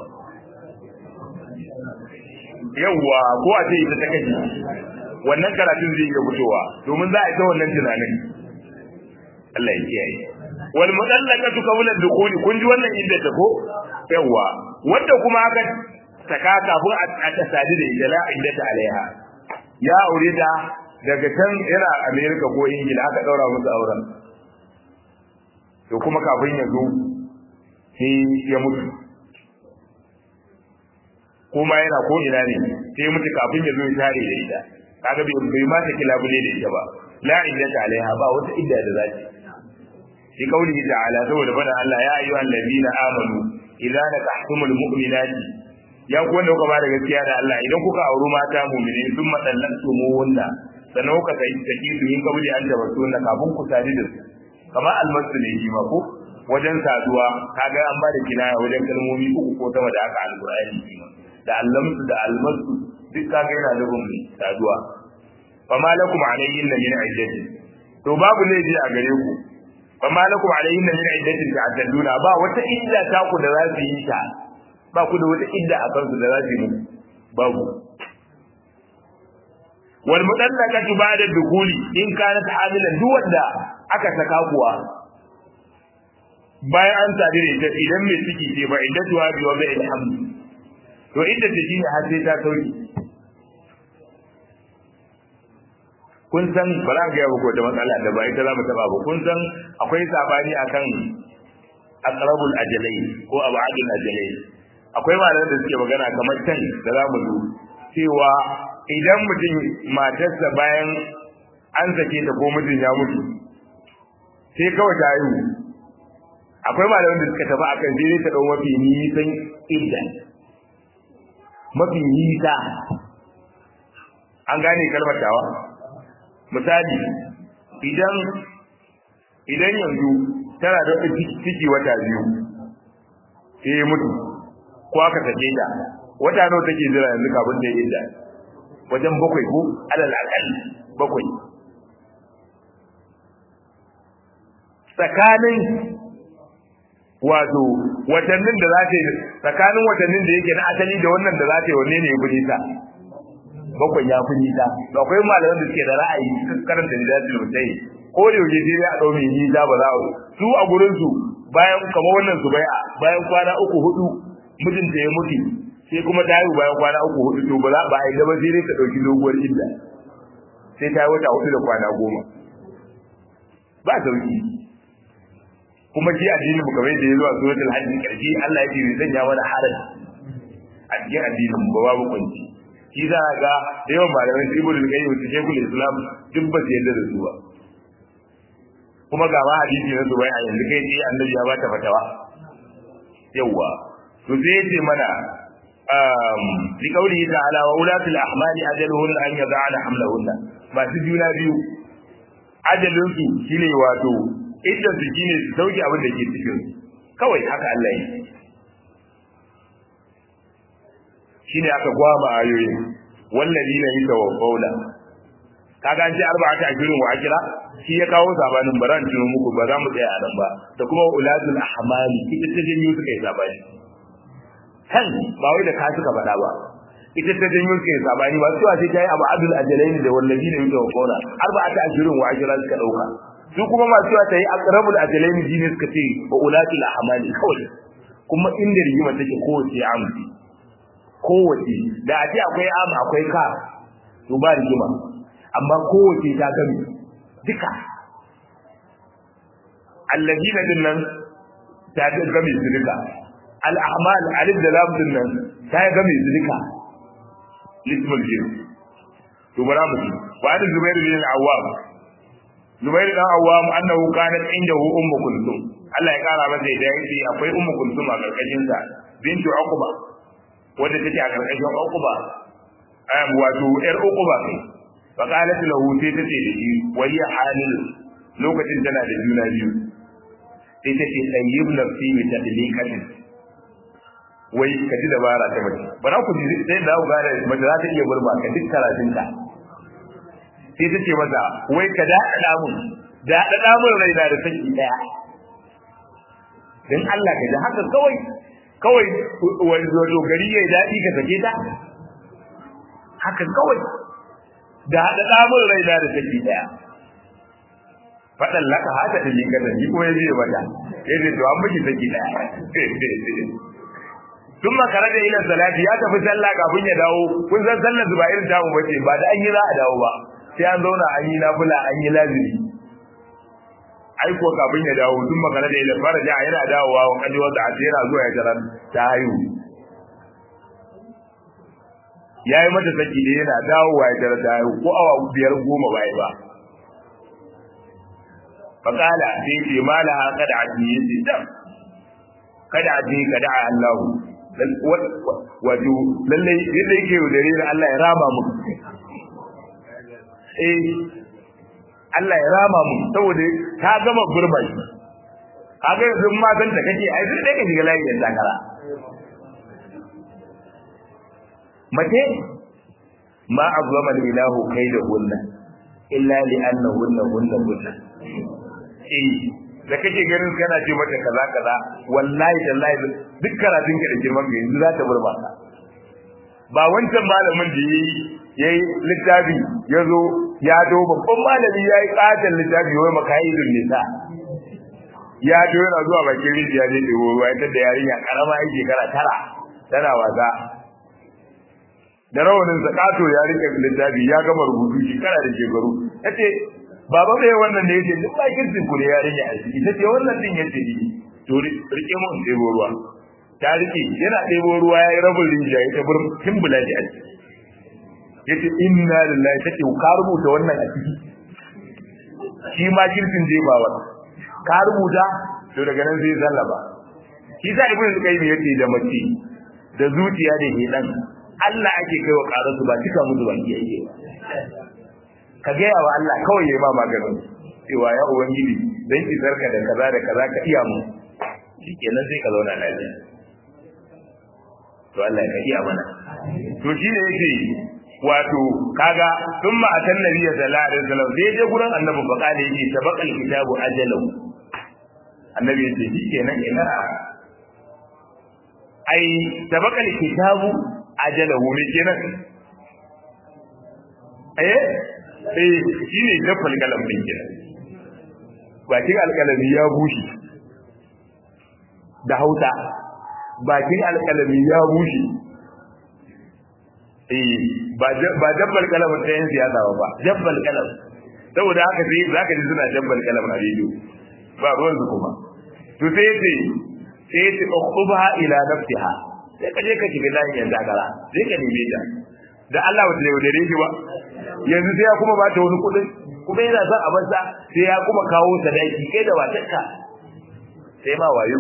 yawwa ko a ce ita ta kaji wannan karatun zai iya fitowa domin za a ita wannan tunanin Allah ya kiyaye wal mudallaqatu qabla ad-dukhul kun ji wannan inda ta ko yawa wanda kuma aka saka kafin a ta sadi da ita la inda ta alaiha ya aure ta daga can yana America ko Ingila aka daura musu auren to kuma kafin ya zo sai ya mutu kuma yana ko ina ne sai mutu kafin ya zo ya tare da ita kaga bai bai ma ta kilabule da ita ba la iddata alaiha ba wata idda da zaki fi qaulihi ta'ala saboda fada Allah ya ayyuhal ladina amanu idza nakahtumul mu'minati ya ku wanda kuka ba da gaskiya da Allah idan kuka auri mata mu'mini sun madallatu mu wanda sannan kuka kai saki su yin kabuli an da wasu na kafin ku sadi da su kamar almasu ne shi ma ko wajen saduwa kaga an ba da kinaya wajen kalmomi uku ko sama da aka alqur'ani da allamsu da almasu duk kaga yana da gumi saduwa fama lakum alayhin min iddatin to babu laifi a gare ku fama lakum alayhin min iddatin ta'tadduna ba wata idda ta ku da za su yi ta ba ku da wata idda a kansu da za su yi babu wal mudallaqatu ba'da dukuli in kanat hamilan duk wanda aka saka kuwa bayan an sadi da ita idan mai ciki ce ba iddatu wa bi wa bi alhamdu to idda ta shine har sai ta sauki kun san ba za ga yawo ko da matsala da ba ita za mu taba ba kun san akwai sabani akan aqrabul ajalai ko abadul ajalai akwai malaman da suke magana kamar can da za mu zo cewa idan mutum matarsa bayan an sake ta ko mutum ya mutu sai kawai ta haihu akwai malaman da suka tafi akan sai ta dau mafi nisan idda mafi nisa an gane kalmar tawa misali idan idan yanzu tana da ciki wata biyu sai mutu ko aka sake ta wata nawa take jira yanzu kafin ta yi idda wajen bakwai ko alal akal bakwai tsakanin wato watannin da za ta yi tsakanin watannin da yake na asali da wannan da za ta yi wanne ne ya fi nisa bakwai ya fi nisa da akwai malaman da suke da ra'ayi karanta da zasu mutai ko da yaushe sai ya dau mai nisa ba za su a gurin su bayan kamar wannan su bai'a bayan kwana uku hudu mijinta ya mutu sai kuma ta yi bayan kwana uku hudu to ba za ba a yi ba sai dai ta dauki doguwar idda sai ta yi wata hudu da kwana goma ba sauki kuma shi addinin mu kamar yadda ya zo a suratul hajj karshe Allah ya ce zai sanya mana haraji a cikin addinin mu ba babu kunci shi za a ga da yawan malamai su ibnu al-qayyim su shekul islam duk ba su yadda da su ba kuma ga ma hadisi na zubai a yanzu kai sai annabi ya bata fatawa yawa to sai ya ce mana um li qawlihi ta'ala wa ulatul ahmali ajaluhunna an yad'ana hamlahunna masu juna biyu ajalin su shine wato idan su shine su sauke abin da ke cikin kawai haka Allah yi shine aka gwama ayoyin wallazina yatawaffawna kaga an ce arba'atu ajrun wa akira shi ya kawo sabanin baran tuno muku ba za mu tsaya a nan ba da kuma ulatul ahmali ita ta janyo suka yi sabani kan ba wai da ka suka faɗa ba ita ta janyo suka yi sabani ba cewa sai ta yi abu adul ajalaini da wallazina yatawaffawna arba'atu ajrun wa akira suka dauka su kuma masu cewa ta yi aqrabul ajalaini shine suka ce wa ulatul ahmali kawai kuma inda rigima take kowace amsi kowace da a ce akwai am akwai ka to ba rigima amma kowace ta gami duka allazina din nan ta gami su duka al-ahmal alif da lam din nan ta gami su duka lismul jin to bara mu ci wa an zubair bin al-awwam zubair bin al-awwam annahu kanat indahu ummu kulthum Allah ya kara masa da yake akwai ummu kulthum a karkashin sa bintu uqba wadda take a karkashin uquba am wato yar uquba kai fa qalat lahu sai tace da shi wali halil lokacin tana da juna biyu sai tace tayyib nafsi bi tadliqatin wai ka ji dabara ta mace bara ku ji sai da ku gane mace za ta iya burba ka duk karatun ka sai tace masa wai ka da da mun da da mun raina da saki daya dan Allah ka ji haka kawai kawai wato gari yayi daɗi ka sake ta haka kawai da haɗa ɗamun rai da da take ɗaya faɗan laka haka da yin gada ni kuma ya biye mata ya ce to an miki saki ɗaya tun makara da ilan salati ya tafi sallah kafin ya dawo kun san sallar ba irin tamu bace ba da an yi za a dawo ba sai an zauna an yi nafila an yi lazimi ai ko kafin ya dawo tun magana da ilal faraja yana dawowa wa kadi wanda a yana zuwa ya tarar ta haihu yayi mata saki da yana dawowa ya tarar ta haihu ko awa biyar goma bai ba fakala sai ce mala kada aji yace dam kada aji kada Allah wato lalle yadda yake yaudare da Allah ya rama mu eh Allah ya rama mu saboda ta gama gurba shi kaga yanzu matan da kake ai sai ka shiga layin da takara mace ma azama ilahu kaida hunna illa li anna hunna hunna hunna eh da kake ganin kana ce mata kaza kaza wallahi tallahi duk karatun ka da girman ka yanzu za ta burba ka ba wancan malamin da yayi yayi littafi yazo ya do babban malami ya yi ƙaton littafi wai makayidun nisa ya do yana zuwa bakin rijiya ne da ruwa ita da yarinya karama yake shekara tara tana wasa da rawanin zakato ya rike littafi ya gama rubutu shekara da shekaru yace baba bai wannan ne yace duk bakin ku ne yarinya a ciki tace wannan din yace ni to rike mun sai ruwa ta rike yana ɗebo ruwa ya yi rabin rijiya ya tabar timbula shi a ciki ya ce inna lillahi take ka rubuta wannan a ciki shi ma kirkin je ba wani ka rubuta to daga nan sai zallaba shi sa ibnu qayyim yace da mace da zuciya da hedan Allah ake kaiwa karasu ba cika musu baki yake ka ga yawa Allah kawai yayi ma maganin cewa ya ubangiji dan ki zarka da kaza da kaza ka iya mu shikenan sai ka zauna lafiya to Allah ya iya mana to shi ne yake wato kaga thumma atan nabiyya sallallahu alaihi wasallam sai je gurin annabi fa kale yake tabaqal kitabu ajalu annabi yace shikenan ina ai tabaqal kitabu ajalahu ne kenan eh eh shine dafal kalam din kenan bakin alkalami ya bushe da hausa bakin alkalami ya bushe eh ba ba dabbal kalam ta yin siyasa ba dabbal kalam saboda haka sai zaka ji suna dabbal kalam a rediyo ba ruwan su kuma to sai yace sai yace ukhubha ila nafsiha sai ka je ka shiga layin yan dagara sai ka neme ta da Allah wata yau da shi ba yanzu sai ya kuma ba ta wani kudin kuma yana son a bansa sai ya kuma kawo sadaki kai da watarka sai ma wayo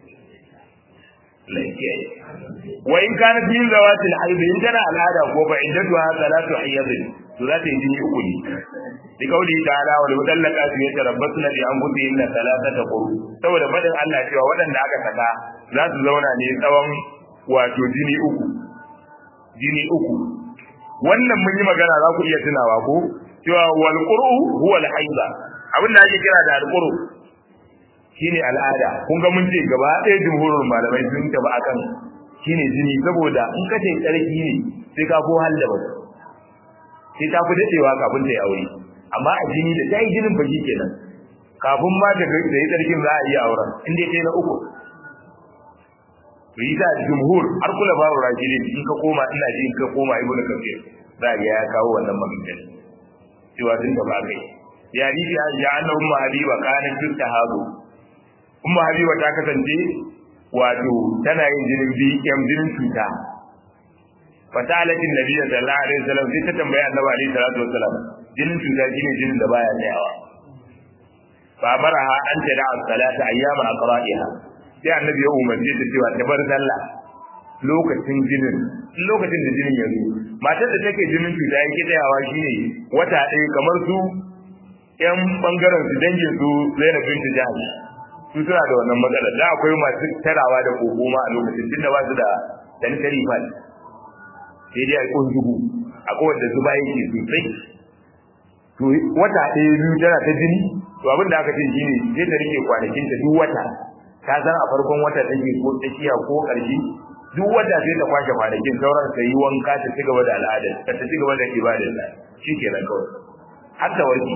lafiya wa in kana min zawatil haid in tana al'ada ko ba in dadwa salatu hayyad to za ta yi jini uku ne bi kauli ta'ala wal mudallaqatu yatarabbasna bi anfusihinna thalathata quru saboda fadin Allah cewa waɗanda aka saka za su zauna ne tsawon wato jini uku jini uku wannan mun yi magana za ku iya tunawa ko cewa wal qur'u huwa al haida abin da ake kira da al qur'u shine al'ada kun ga mun ce gaba ɗaya jumhurin malamai sun taba akan shine jini saboda in ka ce tsarki ne sai ka ko hal da ba sai ta fi dadewa kafin ta yi aure amma a jini da ta yi jinin baki kenan kafin ma da yi tsarkin za a iya auren in dai kai na uku to yi da jumhur har kula babu rajidin in ka koma ina ji in ka koma ibnu kafir za ga ya kawo wannan magana cewa sun taba kai ya rifi an ja anna umma habiba kanat tustahabu umma habiba ta kasance wato tana yin jinin bi yam jinin cuta fatalatin nabiyyi sallallahu alaihi wasallam sai ta tambaya annabi alaihi salatu wasallam jinin cuta shine jinin da baya tsayawa fa baraha an tada as-salata ayyama aqra'iha sai annabi ya umarce ta cewa ta bar sallah lokacin jinin lokacin da jinin ya zo matar da take jinin cuta yake tsayawa shine wata ɗaya kamar su yan bangaren su dangin su Zainab binti Jahsh su suna da wannan matsalar da akwai masu tarawa da kokoma a lokacin tunda ba su da dankali fa sai dai a kunzugu akwai wanda zuba yake sosai to wata ɗaya biyu tana ta jini to abin da aka ce shine sai ta rike kwanakin ta duk wata ta san a farkon wata take ko tsakiya ko ƙarshe duk wata sai ta kwashe kwanakin sauran ta yi wanka ta ci gaba da al'adar ta ci gaba da ibadar ta shi kenan kawai har ta warke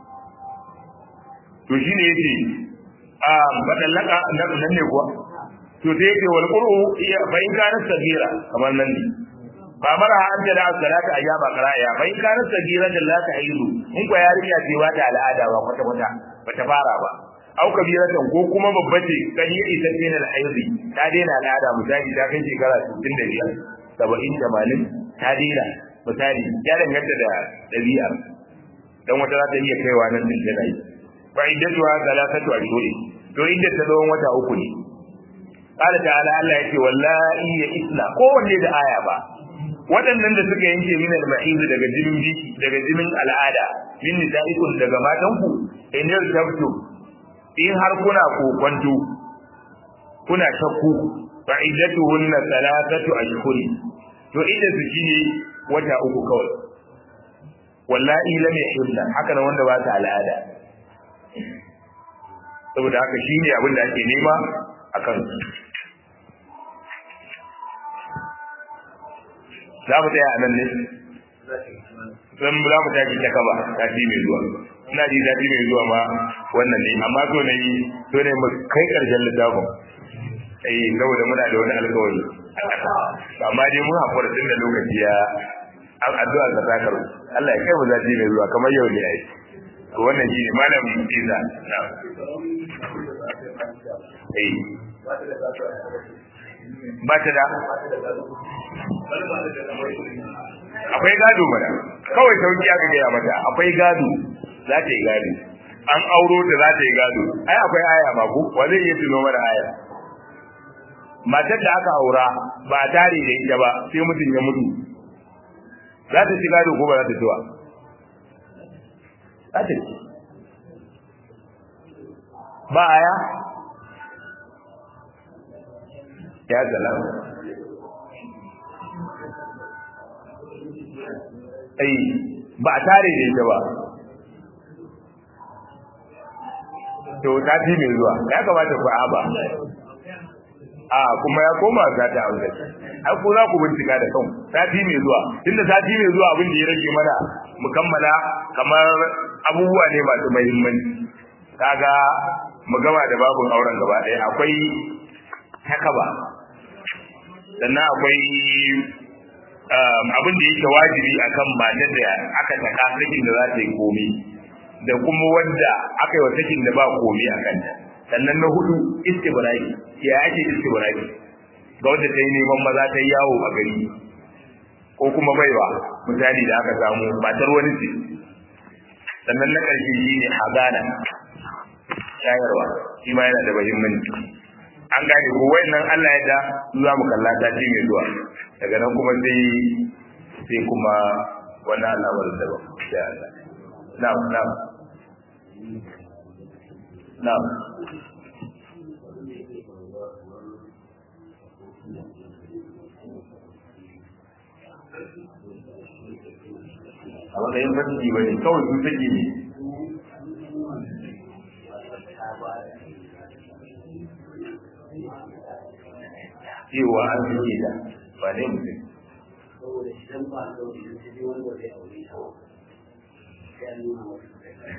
to shine yace a badallaka nan ne kuwa to sai yace wal qur'u fa in kana sagira kamar nan ne fa mara an da salata ayyaba qara'a fa in kana sagira da la ta'idu in ko yarinya ce ba ta al'ada ba kwata kwata bata fara ba au kabiratan ko kuma babba ce kan yi isa ce na al'aidi ta daina al'ada misali ta kai shekara 65 70 80 ta daina misali ya danganta da dabi'ar dan wata za ta iya kaiwa nan din tana yi fa iddatuha thalathatu ashhur to idda ta tsawon wata uku ne qala ta'ala Allah yake wallahi ya isla kowanne da aya ba waɗannan da suka yanke min al-ma'iz daga jinin biki daga jinin al'ada min nisa'ikum daga matanku in yartabtu in har kuna kokonto kuna shakku fa iddatuhunna thalathatu ashhur to idda su shine wata uku kawai wallahi lam yahilla haka nan wanda ba ta al'ada saboda haka shine abin da ake nema akan za mu tsaya a nan ne zan za mu tashi ta kaba tafi mai zuwa ina ji tafi mai zuwa ma wannan ne amma so ne so ne mu kai karshen littafin eh saboda muna da wani alkawari amma dai mun hakura tun da lokaci ya an addu'a ga zakar Allah ya kai mu zafi mai zuwa kamar yau ne ai to wannan shine malam Isa na eh ba ta da akwai gado mana kawai sauki aka gaya mata akwai gado za ta yi gado an auro ta za ta yi gado ai akwai aya ma ko wa zai iya tuno mana aya matar da aka aura ba tare da ita ba sai mutum ya mutu za ta ci gado ko ba za ta ci ba za ta ci ba aya ya salam ai ba tare da ita ba to ta fi mai zuwa ya kamata ku aba a kuma ya koma za ta aure ai ko za ku bincika da kan sati mai zuwa tunda sati mai zuwa abin da ya rage mana mu kammala kamar abubuwa ne masu muhimmanci kaga mu gama da babun auren gaba ɗaya akwai takaba sannan akwai abin da yake wajibi akan matar da aka saka sakin da za ta yi komi da kuma wanda aka yi wa sakin da ba komi a kanta sannan na hudu istibrai ya ake istibrai ga wanda ta yi neman maza ta yi yawo a gari ko kuma baiwa misali da aka samu matar wani ce sannan na ƙarshe shi ne hazana shayarwa shi ma yana da muhimmanci an gane ko wayannan Allah ya da za mu kalla ta ci mai zuwa daga nan kuma sai sai kuma wannan al'amarin da ba sai Allah na'am na'am na'am a matsayin fasiki ba ne kawai sun sake ne cewa an sake ta ba ne mutum saboda idan ba a zaune da sai wanda zai aure ta sai an nuna masa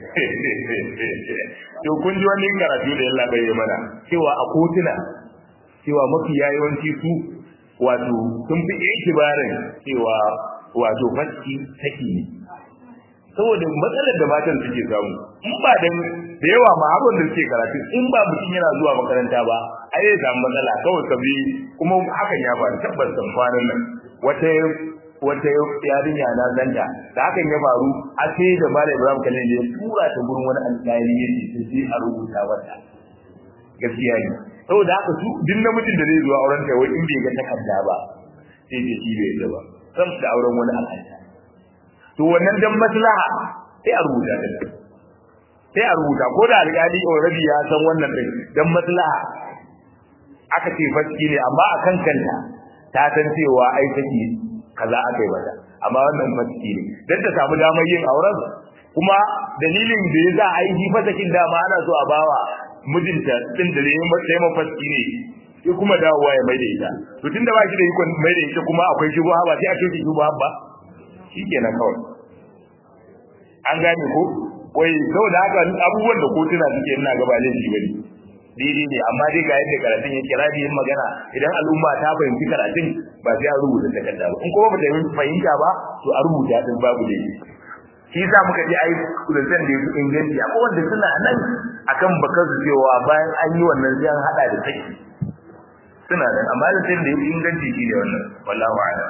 to kun ji wani karatu da yalla bai mana cewa a kotuna cewa mafi yawanci su wato sun fi ikibarin cewa wato faski take ne saboda matsalar da matan suke samu in ba dan da yawa ma abin da suke karatu in ba mutum yana zuwa makaranta ba ai zai samu matsala kawai sabi kuma hakan ya faru tabbas san kwanan nan wata wata yarinya na zanta da hakan ya faru a sai da Malam Ibrahim Khalil ya tura ta gurin wani alƙali ya ce sai a rubuta wata gaskiya ne saboda haka su duk namijin da zai zuwa auren ta wai in bai ga takarda ba sai ce shi bai da ba san da auren wani alƙali to wannan dan maslaha sai a rubuta ta sai a rubuta ko da alƙali already ya san wannan din dan maslaha aka ce faski ne amma akan kanta ta san cewa ai take kaza aka yi mata amma wannan faski ne dan ta samu damar yin auren kuma dalilin da ya za a yi fasakin dama ana so a bawa mijinta din da yayin matsayin mafaski ne sai kuma dawowa ya mai da ita to tunda ba shi da ikon mai da ita kuma akwai shubha ba sai a ce shubha ba shikenan kawai an gane ko wai saboda haka abubuwan da kotuna suke ina ga ba laifi bane daidai ne amma dai ga yadda karatun yake rabi yin magana idan al'umma ta fahimci karatun ba sai a rubuta takarda ba in kuma ba ta fahimta ba to a rubuta din babu laifi shi yasa muka ji ai kudantan da yake inganci akwai wanda suna nan akan bakar su cewa bayan an yi wannan sai an hada da saki suna nan amma da sai da yake inganci shi ne wannan wallahi a'lam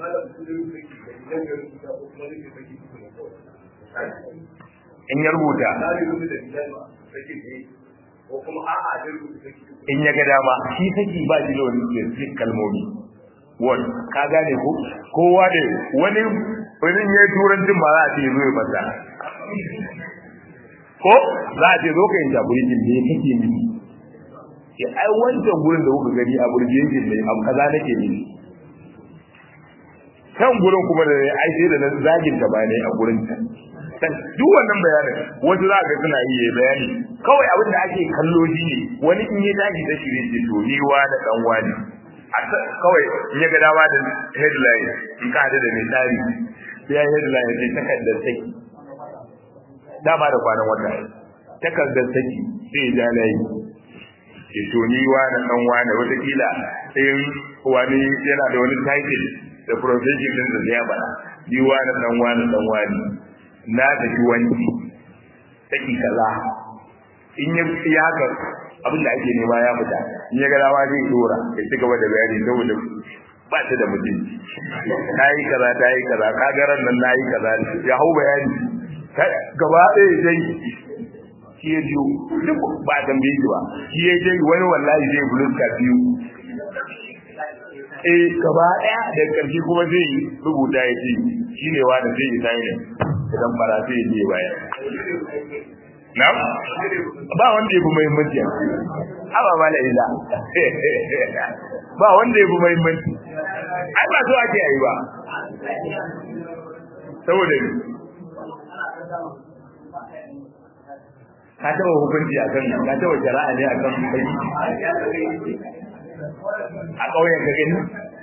in ya rubuta in ya ga dama shi saki ba shi da wani specific kalmomi wani ka gane ko kowa da wani wani ya yi turancin ba za a ce zo ya fasa ko za a ce zo ka yi jaburijin ne kake mini ya ai wancan gurin da kuka gani a burjejin ne abu kaza nake mini kan gurin kuma da ai sai da zagin ta ba ne a gurin ta duk wannan bayanin wasu za ga suna yi bayani kawai abin da ake kallo shi ne wani in ya tashi da shi ne to ni wa da dan wani kawai in ya ga dama da headline in ka hada da mai tsari sai headline sai takardar saki dama da kwanan wata takardar saki sai ya ja layi ke to ni wa da dan wani watakila in wani yana da wani title da profession din da ya bada ni wa da dan wani dan wani na tafi wanki take kaza in ya fi haka abin da ake nema ya fita in ya ga dama zai dora ya ci gaba da bayani saboda ba ta da mutunci ta yi kaza ta yi kaza ka ga ran nan na yi kaza ya hau bayani gaba ɗaya dai shi ya jiyo duk ba a tambaye shi ba shi ya je wani wallahi zai buluska biyu eh gaba ɗaya da ƙarshe kuma zai rubuta ya ce shi ne wanda zai yi sai ne idan bara sai ya je baya na ba wanda ya fi muhimmanci haba ba da ila ba wanda ya fi muhimmanci ai ba so ake yi ba saboda ka taɓa hukunci a kan ka taɓa shari'a ne a kan kai a ƙauyen ka gani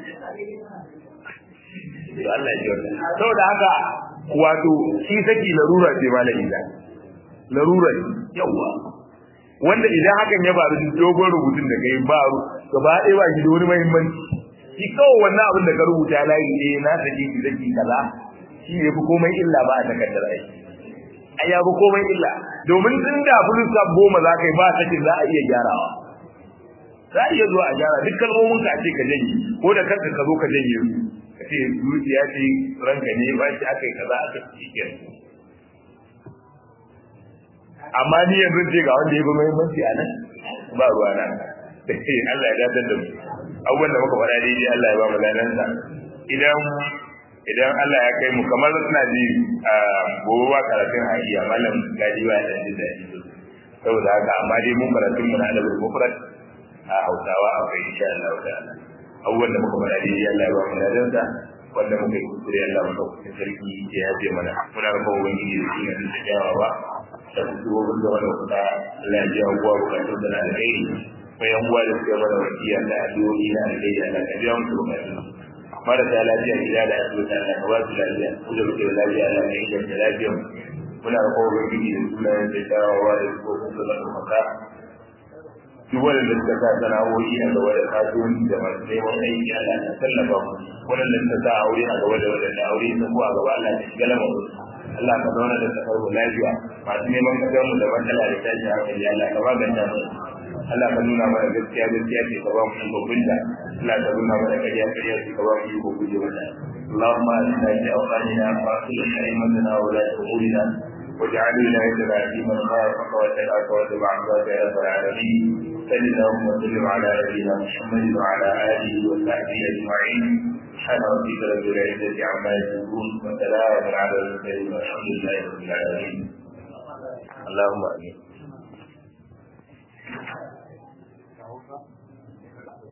Allah ya ji saboda haka wato shi saki larura ce malami da larura yawa wanda idan hakan ya faru dogon rubutun da kai ba gaba ɗaya ba shi da wani muhimmanci shi kawai wannan abin da ka rubuta layi ne na saki ki saki kaza shi ne fi komai illa ba a takardar aiki ai ya fi komai illa domin tun da fulisa goma za ka yi ba sakin za a iya gyarawa za a iya zuwa a gyara duk kalmomin ka ce ka janye ko da kanka ka zo ka janye su ka ce zuciya ce ranka ne ba shi aka yi kaza aka ci ke amma ni yanzu ce ga wanda ya fi muhimmanci a nan ba ruwa na Allah ya dadar da mu abubuwan da muka faɗa daidai Allah ya ba mu lanansa idan idan Allah ya kai mu kamar suna ji a gobe ba karatun hajiya malam gaji ba da ji da ji saboda haka amma dai mun karatun mu na adabul mufrad a Hausawa akwai insha Allah da abubuwan da muka faɗa daidai Allah ya ba mu ladansa wanda muka yi kuskure Allah mu dauki sarki ya yaje mana muna roƙon ubangiji da shi ne da jawawa da kusurobin da wani kuɗa Allah ya ji abubuwa bukatun da na alheri bayan uwa da suka mana wasiya da addu'o'i na alheri Allah ka biya musu bukatun marasa lafiya gida da asibiti Allah ka ba su lafiya ku da kuke da lafiya Allah ka inganta lafiya muna da kowa gidi da sunayen da shawawa da su ko su da maka duk wanda suka sa sana'o'i a gaba da kasuwanci da masu neman aiki Allah ka tallafa mu wanda suka sa aure a gaba da wanda aure ta ko a gaba Allah ka shiga lamarin Allah ka zauna da kasar mu lafiya masu neman kasar mu da matsala da tashi hankali Allah ka maganta mu Allah ka nuna mana gaskiya gaskiya ce ka ba mu shi babinta Allah ka nuna mana ƙarya ƙarya ce ka ba mu shi ko guje mata اللهم اهدنا في اوطاننا واصلح ائمتنا وولاة امورنا واجعل ولايتنا في من خافك واتقاك واتبع عبادك يا رب العالمين صل اللهم وسلم على نبينا محمد وعلى اله وصحبه اجمعين سبحان ربك رب العزه عما يصفون وسلام على المرسلين والحمد لله رب العالمين اللهم امين